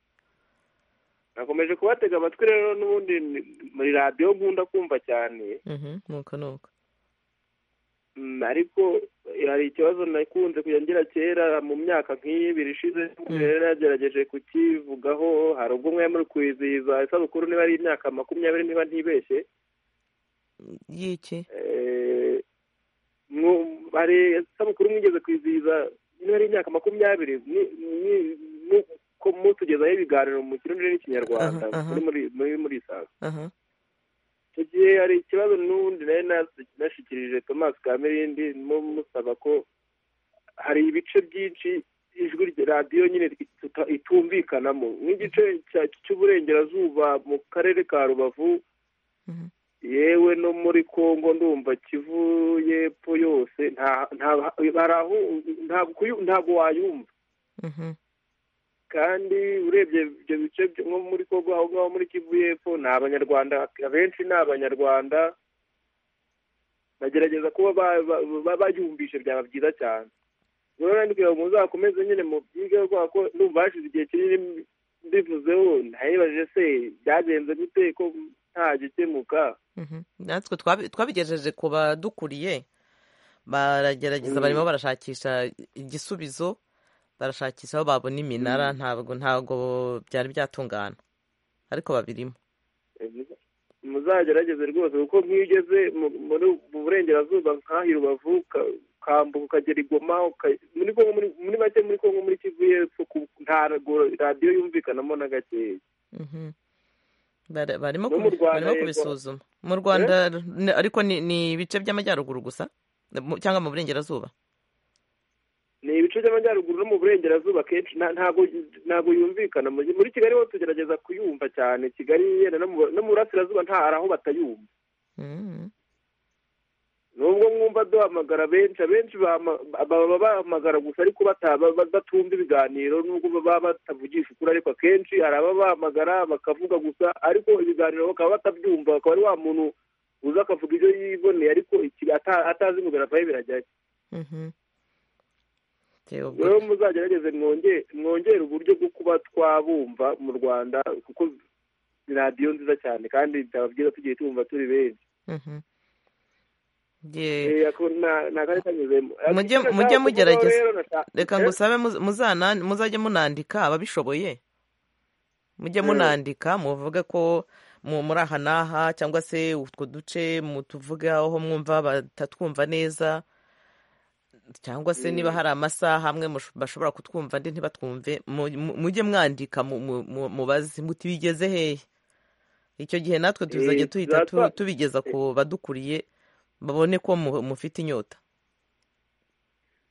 nakomeje kubatega amatwi rero n'ubundi ni- muri radiyo nkunda kumva cyane Mhm. nuko nuko Mm, ariko hari ikibazo nakunze kujya ngira kera mu myaka nk'ibiri ishize rero yagerageje kukivugaho hari ubwo mwari muri kwizihiza isabukuru niba ari imyaka makumyabiri niba ntibeshye y'iki Eh, mwu- hari isabukuru mwigeze kwizihiza niba ari imyaka makumyabiri ni- ni- ni- ko mutugezaho ibiganiro mu kirundi n'ikinyarwanda Aha, aha. muri- muri muri muri isanzwe aha icyo gihe hari ikibazo n'ubundi nari nas- nashyikirije thomas kamirindi mu- musaba ko hari ibice byinshi ijwi rya radiyo nyine ituta- itumvikanamo nk'igice cya- cy'uburengerazuba mu karere ka rubavu yewe no muri congo ndumva kivu y'epfo yose nta- nta- hari aho ntabwo kuyu- ntabwo wayumva Mhm. kandi urebye ibyo bice byo- nko muri kongo aho ngaho muri kivu y'epfo ni abanyarwanda abenshi ni abanyarwanda bagerageza kuba ba- ba- ba- bayumvishe byaba byiza cyane rero nandika ngo muzakomeze nyine mu byige kubera ko ndumva hashize igihe kinini mbivuzeho nayibajije se byagenze gute ko nta gikemuka Mhm. natwe twabi- twabigejeje ku badukuriye baragerageza Mm. barimo barashakisha igisubizo barashakisha aho babona iminara ntabwo ntabwo byari byatungana ariko babirimo muzagerageze rwose kuko nk'iyo ugeze mu- muri mu burengerazuba nk'aho i rubavu uka- ukambuka ukagera i goma uka- muri Congo- muri- muri make muri kongo muri kivu y'epfo ku- ntabwo radiyo yumvikanamo na gakeya Mhm. Bara- barimo No mu kubi- Rwanda barimo yego. kubisuzuma mu rwanda ni- ariko ni ni ibice by'amajyaruguru gusa Mu- cyangwa mu burengerazuba ni ibice by'amajyaruguru no mu burengerazuba kenshi nta- ntabwo ntabwo yumvikana Mu- muri kigali ho tugerageza kuyumva cyane kigali yenda no mu- no mu burasirazuba nta hari aho batayumva Mhm. nubwo mwumva duhamagara benshi abenshi bahama- baba bahamagara gusa ariko bata- ba- batumva ibiganiro nubwo baba batavugisha ukuri ariko akenshi hari ababa bahamagara bakavuga gusa ariko ibiganiro bakaba batabyumva akaba ari wa muntu uza akavuga ibyo yiboneye ariko iki- ata- atazi ngo biravahe birajyayo Mhm. Tewe ubwo- rero muzagerageze mwonge- mwongere uburyo bwo kuba twabumva mu rwanda kuko ni radiyo nziza cyane kandi byaba byiza tugiye tumva turi benshi Mhm. Ye- Eh, ako na- ni akari kanyuzemo Eh, mujye icyo mujye nashaka kuvugaho mugerageza rero nasha- reka Eh? ngusabe muz- muzana muzajye munandika ababishoboye mujye Mm. munandika muvuge ko mu- muri aha n'aha cyangwa se utwo duce mutuvuge aho mwumva batatwumva neza cyangwa se niba Mm. hari amasaha amwe mush- bashobora kutwumva andi ntibatwumve mu- mu- mujye mwandika mu- mu- mu- mubaze muti bigeze hehe icyo gihe natwe Eh, tuzajya tuhita tu- tuzatwa- tubigeza ku badukuriye babone ko mu- mufite inyota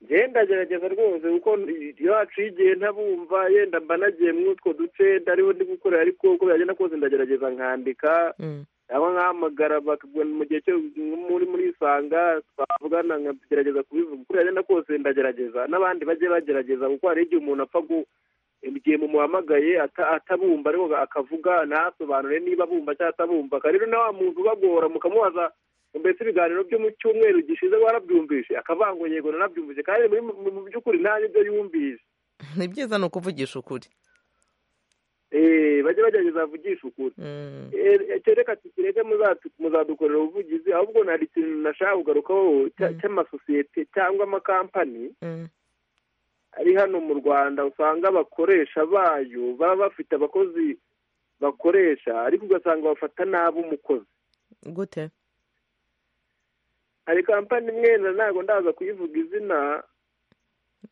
genda gerageza rwose kuko iyo haciye igihe ntabumva yenda mba nagiye muri utwo duce ndariho ndi gukorera ariko uko byagenda kose ndagerageza nkandika Mm. cyangwa nkahamagara bakabwira mu gihe cyo muri muri isanga twavugana nkagerageza kubivuga uko byagenda kose ndagerageza n'abandi bajye bagerageza kuko hari igihe umuntu apfa gu igihe mumuhamagaye ata- atabumva ariko akavuga ntasobanure niba abumva cyangwa atabumva Aka rero na wa muntu ubagora mukamubaza mbese ibiganiro byo mu cyumweru gishize warabyumvise akavanga ngo yego nanabyumvise kandi muri mu mu by'ukuri nta nibyo yumvise ni byiza ni ukuvugisha ukuri Eh, bajye bagerageza bavugishe ukuri Mm. Eh, icyo reka tukireke muzatu- muzadukorera ubuvugizi ahubwo nari ikintu nashaka kugarukaho cya- cy'amasosiyete cyangwa amakampani Mm. ari hano mu rwanda usanga abakoresha bayo baba bafite abakozi bakoresha ariko ugasanga bafata nabi umukozi gute hari kampani imwe na ntabwo ndaza kuyivuga izina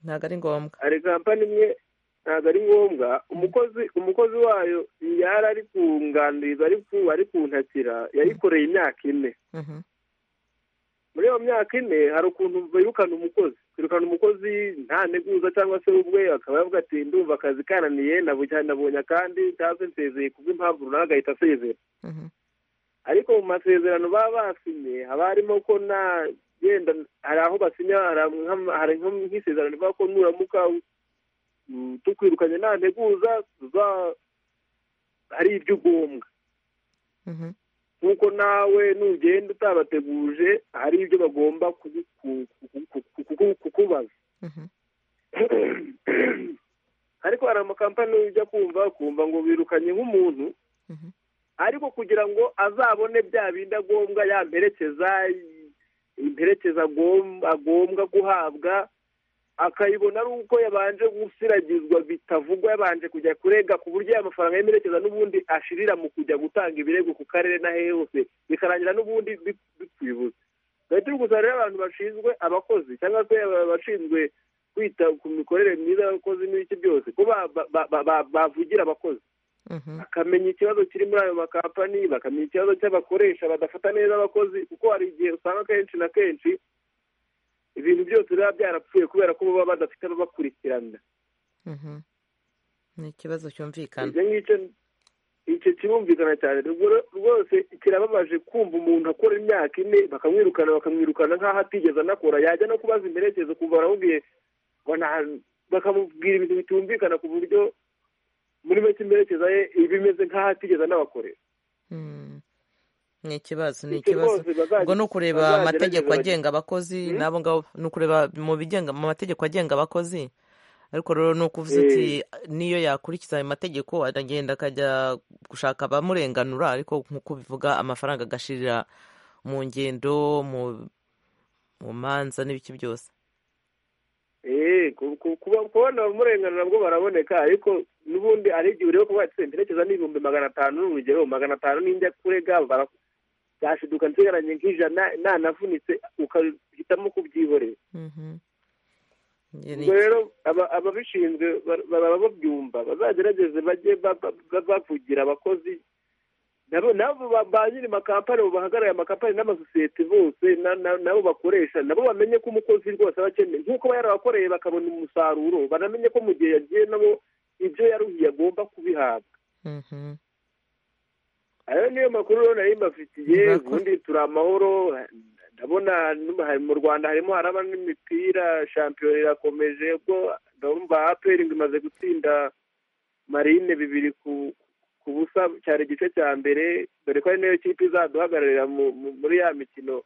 ntabwo ari ngombwa hari kampani imwe ntabwo ari ngombwa umukozi umukozi wayo yari ari kunganiriza ari ku ari kuntakira yayikoreye imyaka ine Mhm. muri iyo myaka ine hari ukuntu birukana umukozi kwirukana umukozi nta nteguza cyangwa se ubwe akaba yavuga ati ndumva akazi kananiye nabujya- nabonye kandi cyangwa se nsezeye kubw'impamvu runaka agahita asezera Mhm. ariko mu masezerano baba basinye haba harimo ko nta yenda hari aho basinya hari nk'ama- hari nko- nk'isezerano rivuga ko nuramuka mm, tukwirukanye nta nteguza tuza- hari ibyo ugombwa Mhm. nk'uko nawe nugenda utabateguje hari ibyo bagomba kugu- ku- ku- ku- ku- ku- kukubaza Mhm. ariko hari amakampani ujya kumva kumva ngo birukanye nk'umuntu ariko kugira ngo azabone bya bindi agomba yamperekeza imperekeza agom- agombwa guhabwa akayibona ari uko yabanje gusiragizwa bitavugwa yabanje kujya kurega ku buryo aya mafaranga y'imperekeza n'ubundi ashirira mu kujya gutanga ibirego ku karere n'ahehe hose bikarangira n'ubundi bi- bipfuyibuze tugahita turi gusa rero abantu bashinzwe abakozi cyangwa se aba- bashinzwe kwita ku mikorere myiza y'abakozi n'ibiki byose ko ba- ba- ba- ba- bavugira abakozi bakamenya ikibazo kiri muri ayo makampani bakamenya ikibazo cy'abakoresha badafata neza abakozi kuko hari igihe usanga kenshi na kenshi ibintu byose biba byarapfuye kubera ko baba badafite ababakurikirana Mhm. ni ikibazo cyumvikana ibyo ngicyo icyo kirumvikana cyane Ubwo rero rwose kirababaje kumva umuntu akora imyaka ine bakamwirukana bakamwirukana nk'aho atigeze anakora yajya no kubaza imperekezo kuva baramubwiye ngo nta- bakamubwira ibintu bitumvikana ku buryo muri make imperekeza ye iba imeze nk'aho atigeze anabakorera ni ikibazo ni Icyo ikibazo rwose bazajya- ubwo ni ukureba bazagerageza amategeko bagi- agenga abakozi n'abo ngabo ni ukureba mu bigenga mu mategeko agenga abakozi ariko rero ni ukuvuze Eh. ati niyo yakurikiza ayo mategeko aragenda akajya gushaka abamurenganura ariko nk'uko bivuga amafaranga agashirira mu ngendo mu mu manza n'ibiki byose Eh, ku- ku- kuba- kubona abamurenganura nabwo baraboneka ariko n'ubundi hari igihe ureba ko batse imperekeza n'ibihumbi magana atanu ni urugero magana atanu n'injya kurega bara- zashiduka nsigaranye nk'ijana nanavunitse ukahitamo kubyihorera ubwo rero aba- ababishinzwe bar- baraba babyumva bazagerageze bajye ba- ba- ba- bavugira abakozi nabo nabo ba ba nyiri makampani bo bahagarariye amakampani n'amasosiyete bose na- na- nabo bakoresha nabo bamenye ko umukozi rwose aba akeneye nk'uko aba yarabakoreye bakabona umusaruro banamenye ko mu gihe yagiye nabo ibyo yaruhiye agomba kubihabwa ayo niyo makuru rero nari mbafitiye ubundi turi amahoro ndabona num- hari mu rwanda harimo haraba n'imipira shampiyona irakomeje ubwo ndumva aperi ngo imaze gutsinda marine bibiri ku ku busa cyari igice cya mbere dore ko ari nayo kipe izaduhagararira mu- mu- muri ya mikino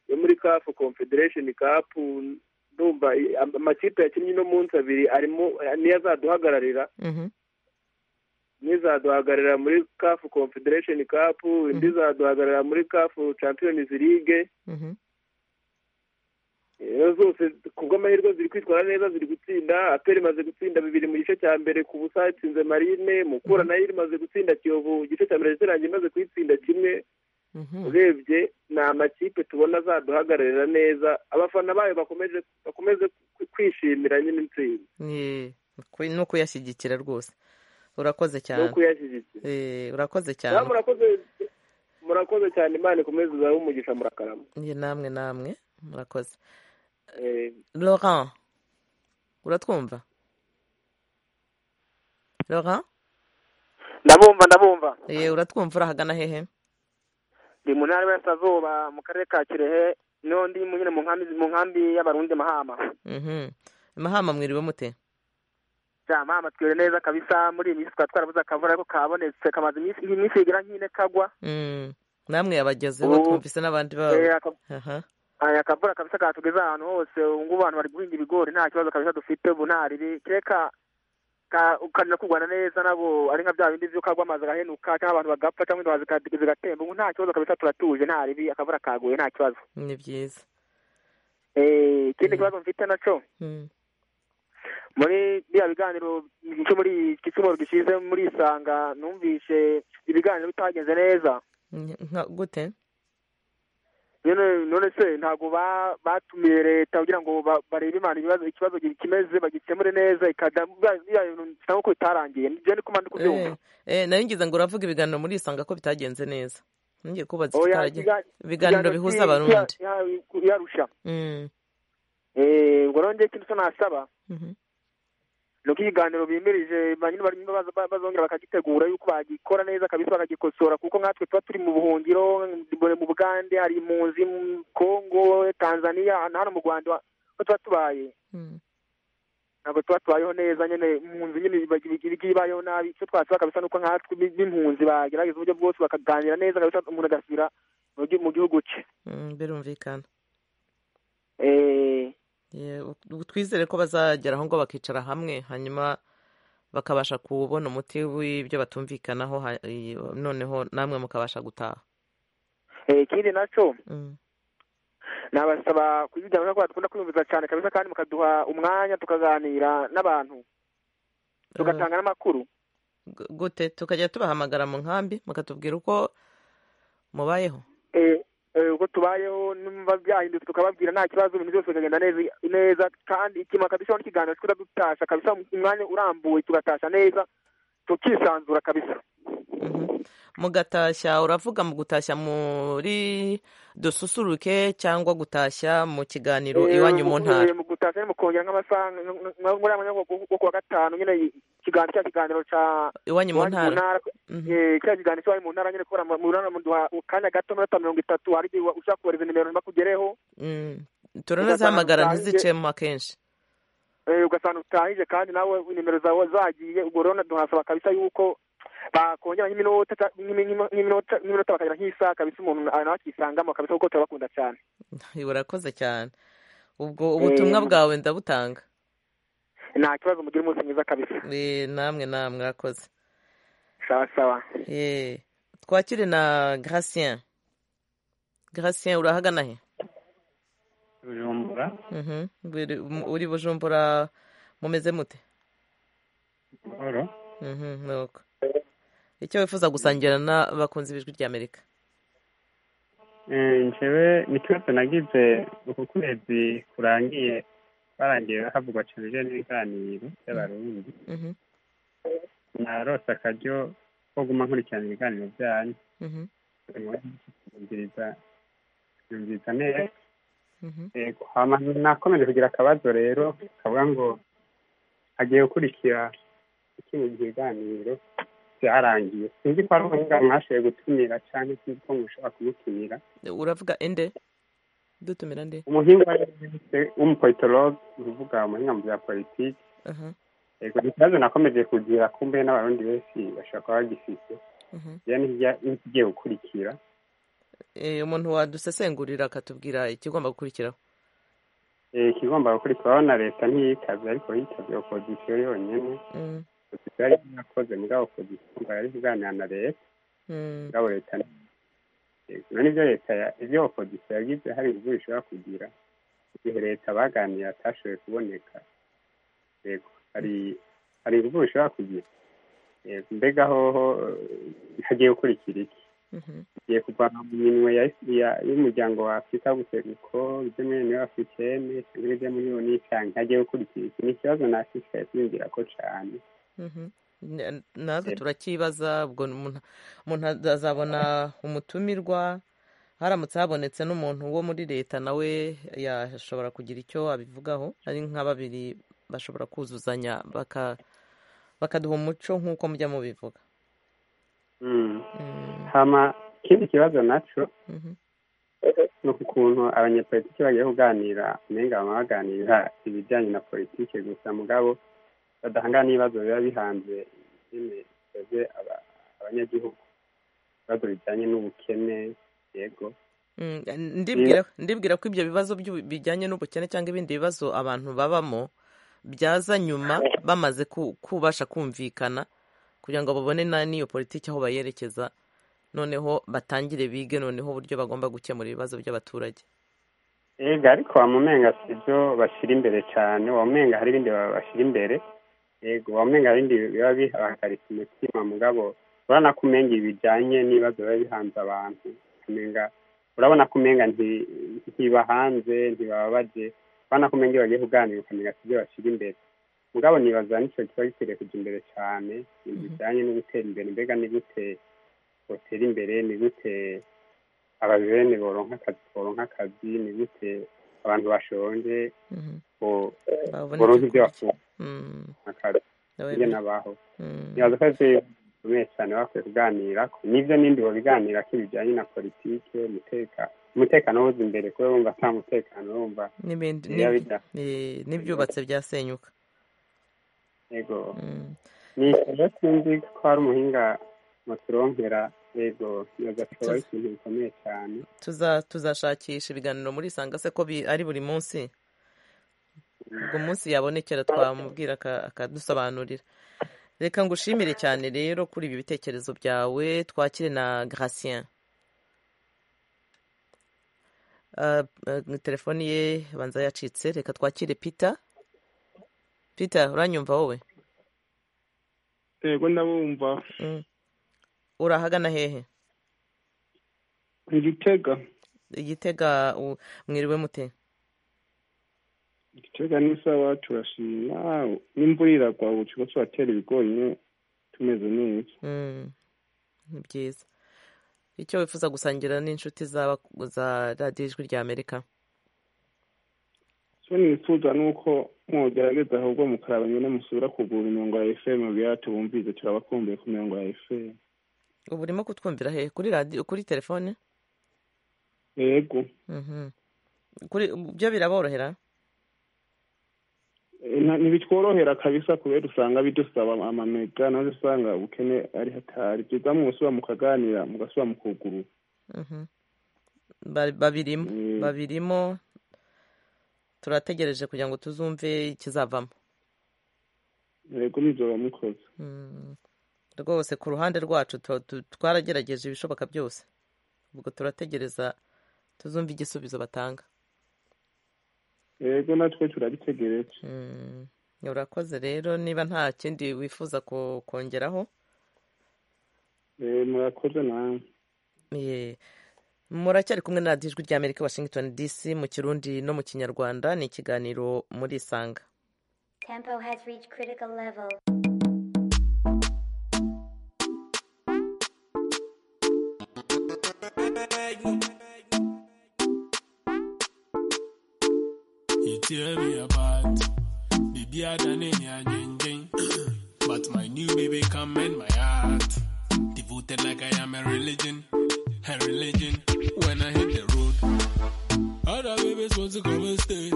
yo muri kafu confederation cup ndumva i- am- amakipe yakinnye uno munsi abiri arimo niyo azaduhagararira n'izaduhagararira muri kafu confederation cup indi izaduhagararira muri kafu champions league rero zose ku bw'amahirwe ziri kwitwara neza ziri gutsinda aperi imaze gutsinda bibiri mu gice cya mbere ku busa yatsinze marine mukura nayo imaze gutsinda kiyovu igice cya mbere ndetse nanjye imaze kuyitsinda kimwe urebye ni amakipe tubona azaduhagararira neza abafana bayo bakomeje bakomeze kwi- kwishimira nyine intsinzi Ni- ni ukuyashyigikira rwose urakoze no cyane kuyashyigikira Eh, urakoze nawe cyane murakoze murakoze cyane imana ikomeze izahe umugisha murakarama Ni namwe namwe murakoze Eh, laurent uratwumva laurent ndabumva ndabumva Eh, uratwumva urahagana hehe ndi mu ntara y'Iburasirazuba mu karere ka kirehe niho ndi mu- nyine mu nkambi mu nkambi y'abarundi mahama Mhm. mahama mwiriwe mute ja mahama twire neza kabisa muri iyi minsi twari twarabuze akavura ariko kabonetse kamaze iminsi iyi minsi igira nk'ine kagwa Mm. namwe yabagezeho Ubu- twumvise n'abandi Eh, babo aka- aha aya akavura kabisa katugeze ahantu hose ubu ngubu abantu bari guhinga ibigori nta kibazo kabisa dufite ubu nta ribi kereka ka- ukarira kurwana neza nabo ari nka bya bindi by'uko agwa amazi agahenuka cyangwa abantu bagapfa cyangwa indobo zika- zigatemba ubu nta kibazo kabisa turatuje nta ribi akavura kaguye nta kibazo ni byiza Eh, ikindi kibazo mfite nacyo Mm. muri biriya biganiro cyo muri iki cyumweru gishize muri isanga numvise ibiganiro bitagenze neza Nka- nka- gute none none se ntabwo ba- batumiye leta kugira ngo ba- barebe imana ibibazo ikibazo kimeze bagikemure neza ikajya biriya biriya bintu bisa nk'uko bitarangiye nibyo ni ko mba ndi kubyumva Eh, eh, nari ngize ngo uravuga ibiganiro muri isanga ko bitagenze neza ngiye kubaza Oya, ikitaragenze ikiga- ikiganiro ibiganiro bihuza ki- abarundi ki- ya- ya- yarusha Mm. Eh, ubwo rero ngewe ikindi cyo nasaba Mhm. ni uko ikiganiro bimirije ba nyine barimo baza- ba- bazongera bakagitegura yuko bagikora neza kabisa bakagikosora kuko nkatwe tuba turi mu buhungiro mbone mu bugande hari impunzi mu kongo tanzania na hano mu rwanda ho tuba tubaye ntabwo tuba tubayeho neza nyine impunzi nyine iba- iba- iba ibayeho nabi icyo twasaba kabisa ni uko nkatwe bi- b'impunzi bagerageza uburyo bwose bakaganira neza kabisa umuntu agasubira mu gi- mu gihugu cye Mm, birumvikana Eh, Yeah, ut- twizere ko bazageraho ngo bakicara hamwe hanyuma bakabasha kubona umuti w'ibyo batumvikanaho ha- i- noneho namwe mukabasha gutaha eh, ikindi nacyo nabasaba kuyijyana kuko bakunda kwiyumviza cyane kabisa kandi mukaduha umwanya tukaganira n'abantu tugatanga n'amakuru Gu- gute tukajya tubahamagara mu nkambi mukatubwira uko mubayeho Eh, eh, uko tubayeho numva byahindutse tukababwira nta kibazo ibintu byose bikagenda neza neza kandi ikintu bakadushyiraho n'ikiganiro twita dutasha kabisa umwanya urambuye tugatasha neza tukisanzura kabisa mugatashya uravuga mu gutashya muri dususuruke cyangwa gutashya mu kiganiro Eh, iwanyu mu mu- ntara eh, mu gutashya ni mu kongera nk'amasaha nka- nka- nka- muri amanywa yo kuwa gatanu nyine ikiganiro cya kiganiro cya Iwanyu mu ntara. Eh, cya kiganiro cya iwanyu mu ntara nyine kubera mu mu ntara muduha akanya gato minota mirongo itatu hari igihe ushaka kohereza nimero ntibakugereho Mm. turanazihamagara Ugasanga ntizicemo akenshi Eh, ugasanga utahije kandi nawe nimero zawe zagiye ubwo rero tuhasaba kabisa yuko bakongera nk'iminota ta- nk'imi- nk'iminota nk'iminota bakagira nk'isaha kabisa umuntu nawe akisangamo kabisa kuko turabakunda cyane urakoze cyane ubwo ubutumwa bwawe ndabutanga nta kibazo mugira umunsi mwiza kabisa Eh, namwe namwe mwakoze sawa sawa Eh, twakire na gratien gratien urahagana he bujumbura Mhm. Biri- mu- uri bujumbura mumeze mute buhoro Mhm, nuko icyo wifuza gusangira n'abakunzi b'ijwi ry'amerika Eh, njyewe n'ikibazo nagize uku kwezi kurangiye barangiye havugwa cenije n'ibiganiro by'abarundi Mhm, narose akaryo ko guma nkurikirana ibiganiro byanyu mhm, nyumviriza nyumviriza neza mhm. yego hama nakomeje kugira akabazo rero kavuga ngo agiye gukurikira ikindi kiganiro byarangiye sinzi ko ari urubuga mwashoboye gutumira cyangwa sinzi ko mushobora kumutumira uravuga ende dutumira nde umuhinga w'umu- w'umupolitologe uruvuga umuhinga mu bya politiki Aha, yego ni ikibazo nakomeje kugira kumbe n'abarundi benshi bashobora kuba bagifite aha. rero n'ikijya- n'ikigiye gukurikira Eh, umuntu wadusesengurira akatubwira ikigomba gukurikiraho Eh, ikigomba gukurikiraho na leta ntiyikabye ariko yikabye opozisiyo yonyine Mm, opozisiyo yari yarakoze mugabo opozisiyo ngo yari kuganira na leta mm, mugabo leta ni- yego none ibyo leta ya- ibyo opozisiyo yagize hari ibigo bishobora kugira igihe leta baganiriye atashoboye kuboneka yego hari hari ibigo bishobora kugira yego mbega hoho eh, hagiye gukurikira iki mhm, igiye kuvana mu minwe ya- ya- y'umuryango wa afurika w'ubuseruko ibyo muri uniyo afurikene cyangwa ibyo muri oni cyane hagiye gukurikira iki ni ikibazo nashishikaye kwiyumvira ko cyane mhm. N- natwe turakibaza ubwo umuntu umuntu azabona umutumirwa haramutse habonetse n'umuntu wo muri leta nawe yashobora kugira icyo abivugaho ari nka babiri bashobora kuzuzanya baka- bakaduha umuco nk'uko mujya mubivuga Mm. Mm, hama ikindi kibazo nacyo mhm, ni ukuntu abanyepolitiki bagiye kuganira umenga baba baganira ibijyanye na politiki gusa mugabo badahangana n'ibibazo biba bihanze nyine bibaze aba- abanyagihugu ibibazo bijyanye n'ubukene yego mm, ndibwira ndibwira ko ibyo bibazo by'ubu- bijyanye n'ubukene cyangwa ibindi bibazo abantu babamo byaza nyuma bamaze ku- kubasha kumvikana kugira ngo babone na n'iyo politiki aho bayerekeza noneho batangire bige noneho uburyo bagomba gukemura ibibazo by'abaturage ega ariko wamumenga si byo bashyira imbere cyane wamumenga hari ibindi ba- bashyira imbere yego wamumenga hari ibindi biba bihagarika umutima mugabo urabona ko umenga bijyanye n'ibibazo biba bihanze abantu umenga urabona ko umenga nti- ntibahanze ntibababaje urabona ko umenga iyo bagiye kuganira ukamenga si byo bashyira imbere mugabo nibaza n'icyo kiba gikwiriye kujya imbere cyane ibintu bijyanye no gutera imbere mbega ni gute botera imbere ni gute abajene boronka akazi boronka akazi ni gute abantu bashonje Mhm. bo- babonetse boronka ibyo kurya. bafungura Mm. akazi Nawe ibyo bi- nabaho Mm. nibaza ko ari byo bikomeye cyane bakwiye kuganira ko nibyo n'indi babiganira ko ibijyanye na politiki umuteka umutekano woza imbere kuba bumva ata mutekano bumva n'ibindi biba n'ibyo- bida- eh, n'ibyubatse byasenyuka yego Mm. nishyura sinzi ko hari umuhinga muturonkera yego nibaza ko ari ikintu gikomeye cyane Tuza- tuzashakisha ibiganiro muri sanga se ko bi- ari buri munsi ubwo munsi yabonekera twamubwira aka- akadusobanurira reka ngushimire cyane rero kuri ibi bitekerezo byawe twakire na gratien telefoni ye banza yacitse reka twakire peter peter uranyumva wowe yego ndabumva urahagana hehe igitega igitega u- mwiriwe mute igitega ni sawa turashima n'imvura iragwa ubu kigo turatera ibigori nyine tumeze neza Mm, ni byiza icyo wifuza gusangira n'inshuti zaba za radiyo ijwi rya amerika so nifuza ni uko mwogerageza ahubwo mukaraba nyine musubira kugura imirongo ya efemu biya tubumvize turabakumbuye ku mirongo ya efemu ubu urimo kutwumvira hehe kuri radiyo kuri telefone yego Mhm. kuri byo biraborohera Eh, na- ntibitworohera kabisa kubera usanga bidusaba amamega nazo usanga ubukene ari hatari byiza mugusubira mukaganira mugasubira mukugurura Mhm. Ba- babirimo babirimo turategereje kugira ngo tuzumve ikizavamo yego muzoba mukoze Mm. rwose ku ruhande rwacu tu- tu- twaragerageje ibishoboka byose ubwo turategereza tuzumve igisubizo batanga yego natwe turabitegereje urakoze rero niba nta kindi wifuza ko- kongeraho Eh, murakoze nawe Ye. muracyari kumwe na radiyo ijwi rya amerika washington dc mu kirundi no mu kinyarwanda ni ikiganiro muri isanga Tempo has reached critical level. You tear me apart. Baby, I done in ya jing jing. But my new baby come in my heart. Devoted like I am a religion. A religion. When I hit the road, other babies want to come and stay.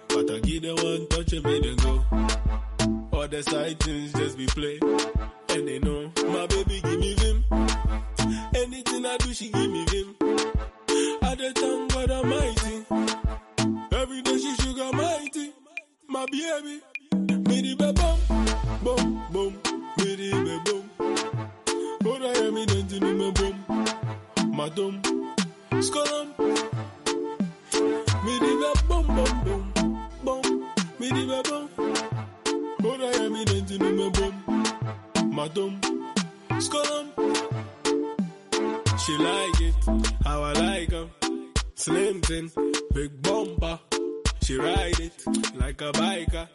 But I give them one touch and make them go. All the side things just be play. And they know my baby give me vim. Anything I do, she give me vim. I the thank God Almighty. Every day she sugar mighty, my baby. Me the be bum, bum, bum. Me the be bum. But I am in the me bum, my dum. Skolom. Me the be bum, bum, bum, bum. Me the be bum. But I am in the me bum, my dum. Skolom. She like it, how I like her. Slim thin, big bumper. She ride it like a biker.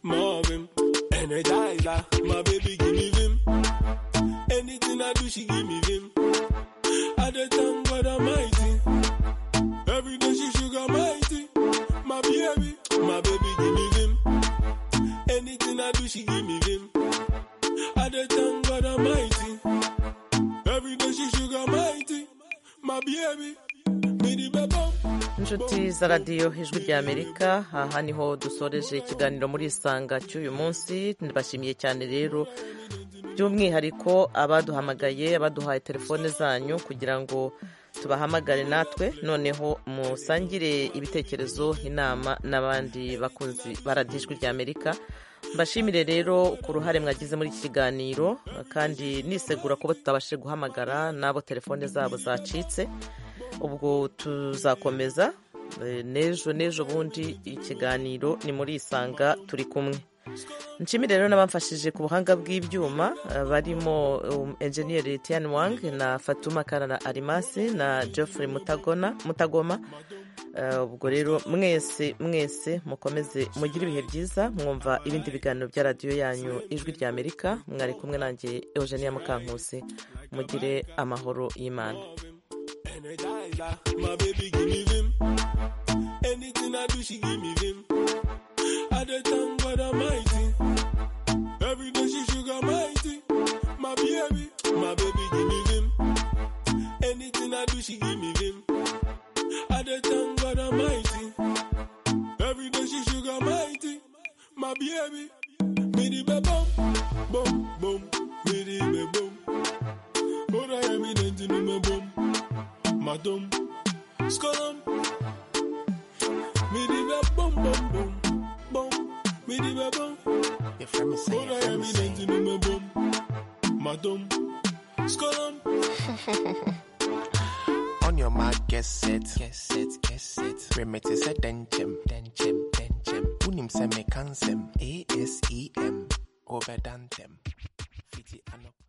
Marvin, energizer. My baby give me vim. Anything I do, she give me vim. I dey thank God Almighty. Every day she sugar mighty. My baby, my baby give me vim. Anything I do, she give me vim. I dey thank God Almighty. Every day she sugar mighty. My baby, me the bebo. inshuti za radiyo ijwi rya amerika aha niho dusoreje ikiganiro muri isanga cy'uyu munsi ndabashimiye cyane rero by'umwihariko abaduhamagaye abaduhaye telefone zanyu kugira ngo tubahamagare natwe noneho musangire ibitekerezo inama n'abandi bakunzi ba radiyo ijwi rya amerika mbashimire rero ku ruhare mwagize muri iki kiganiro kandi nisegura kuba tutabashije guhamagara n'abo telefone zabo zacitse ubwo tuzakomeza eh, n'ejo n'ejo bundi ikiganiro ni muri isanga turi kumwe nshimire rero n'abamfashije ku buhanga bw'ibyuma eh, barimo um, enjeniyeri tiani wang na fatuma karara arimasi na geoffrey mutagona mutagoma Eh, ubwo rero mwese mwese mukomeze mugire ibihe byiza mwumva ibindi biganiro bya radiyo yanyu ijwi rya amerika mwari kumwe nanjye eugenia mukankusi mugire amahoro y'imana Energizer, my baby give me vim. Anything I do, she give me vim. I dey thank God Almighty. Every day she sugar mighty. My baby, my baby give me vim. Anything I do, she give me vim. I dey thank God Almighty. Every day she sugar mighty. My baby, me the be bum, bum, bum, me the be bum. But I am in the me bum, my dum. Skolom. Me di ba bum bum bum bum. Me di ba bum. Your friend is saying. What I am in the me bum. Madum. Skolom. On your My guess it, guess it, guess it. Remit is a denchem, denchem, denchem. Unim seme cansem, A S E M. Overdantem. Fiti anop.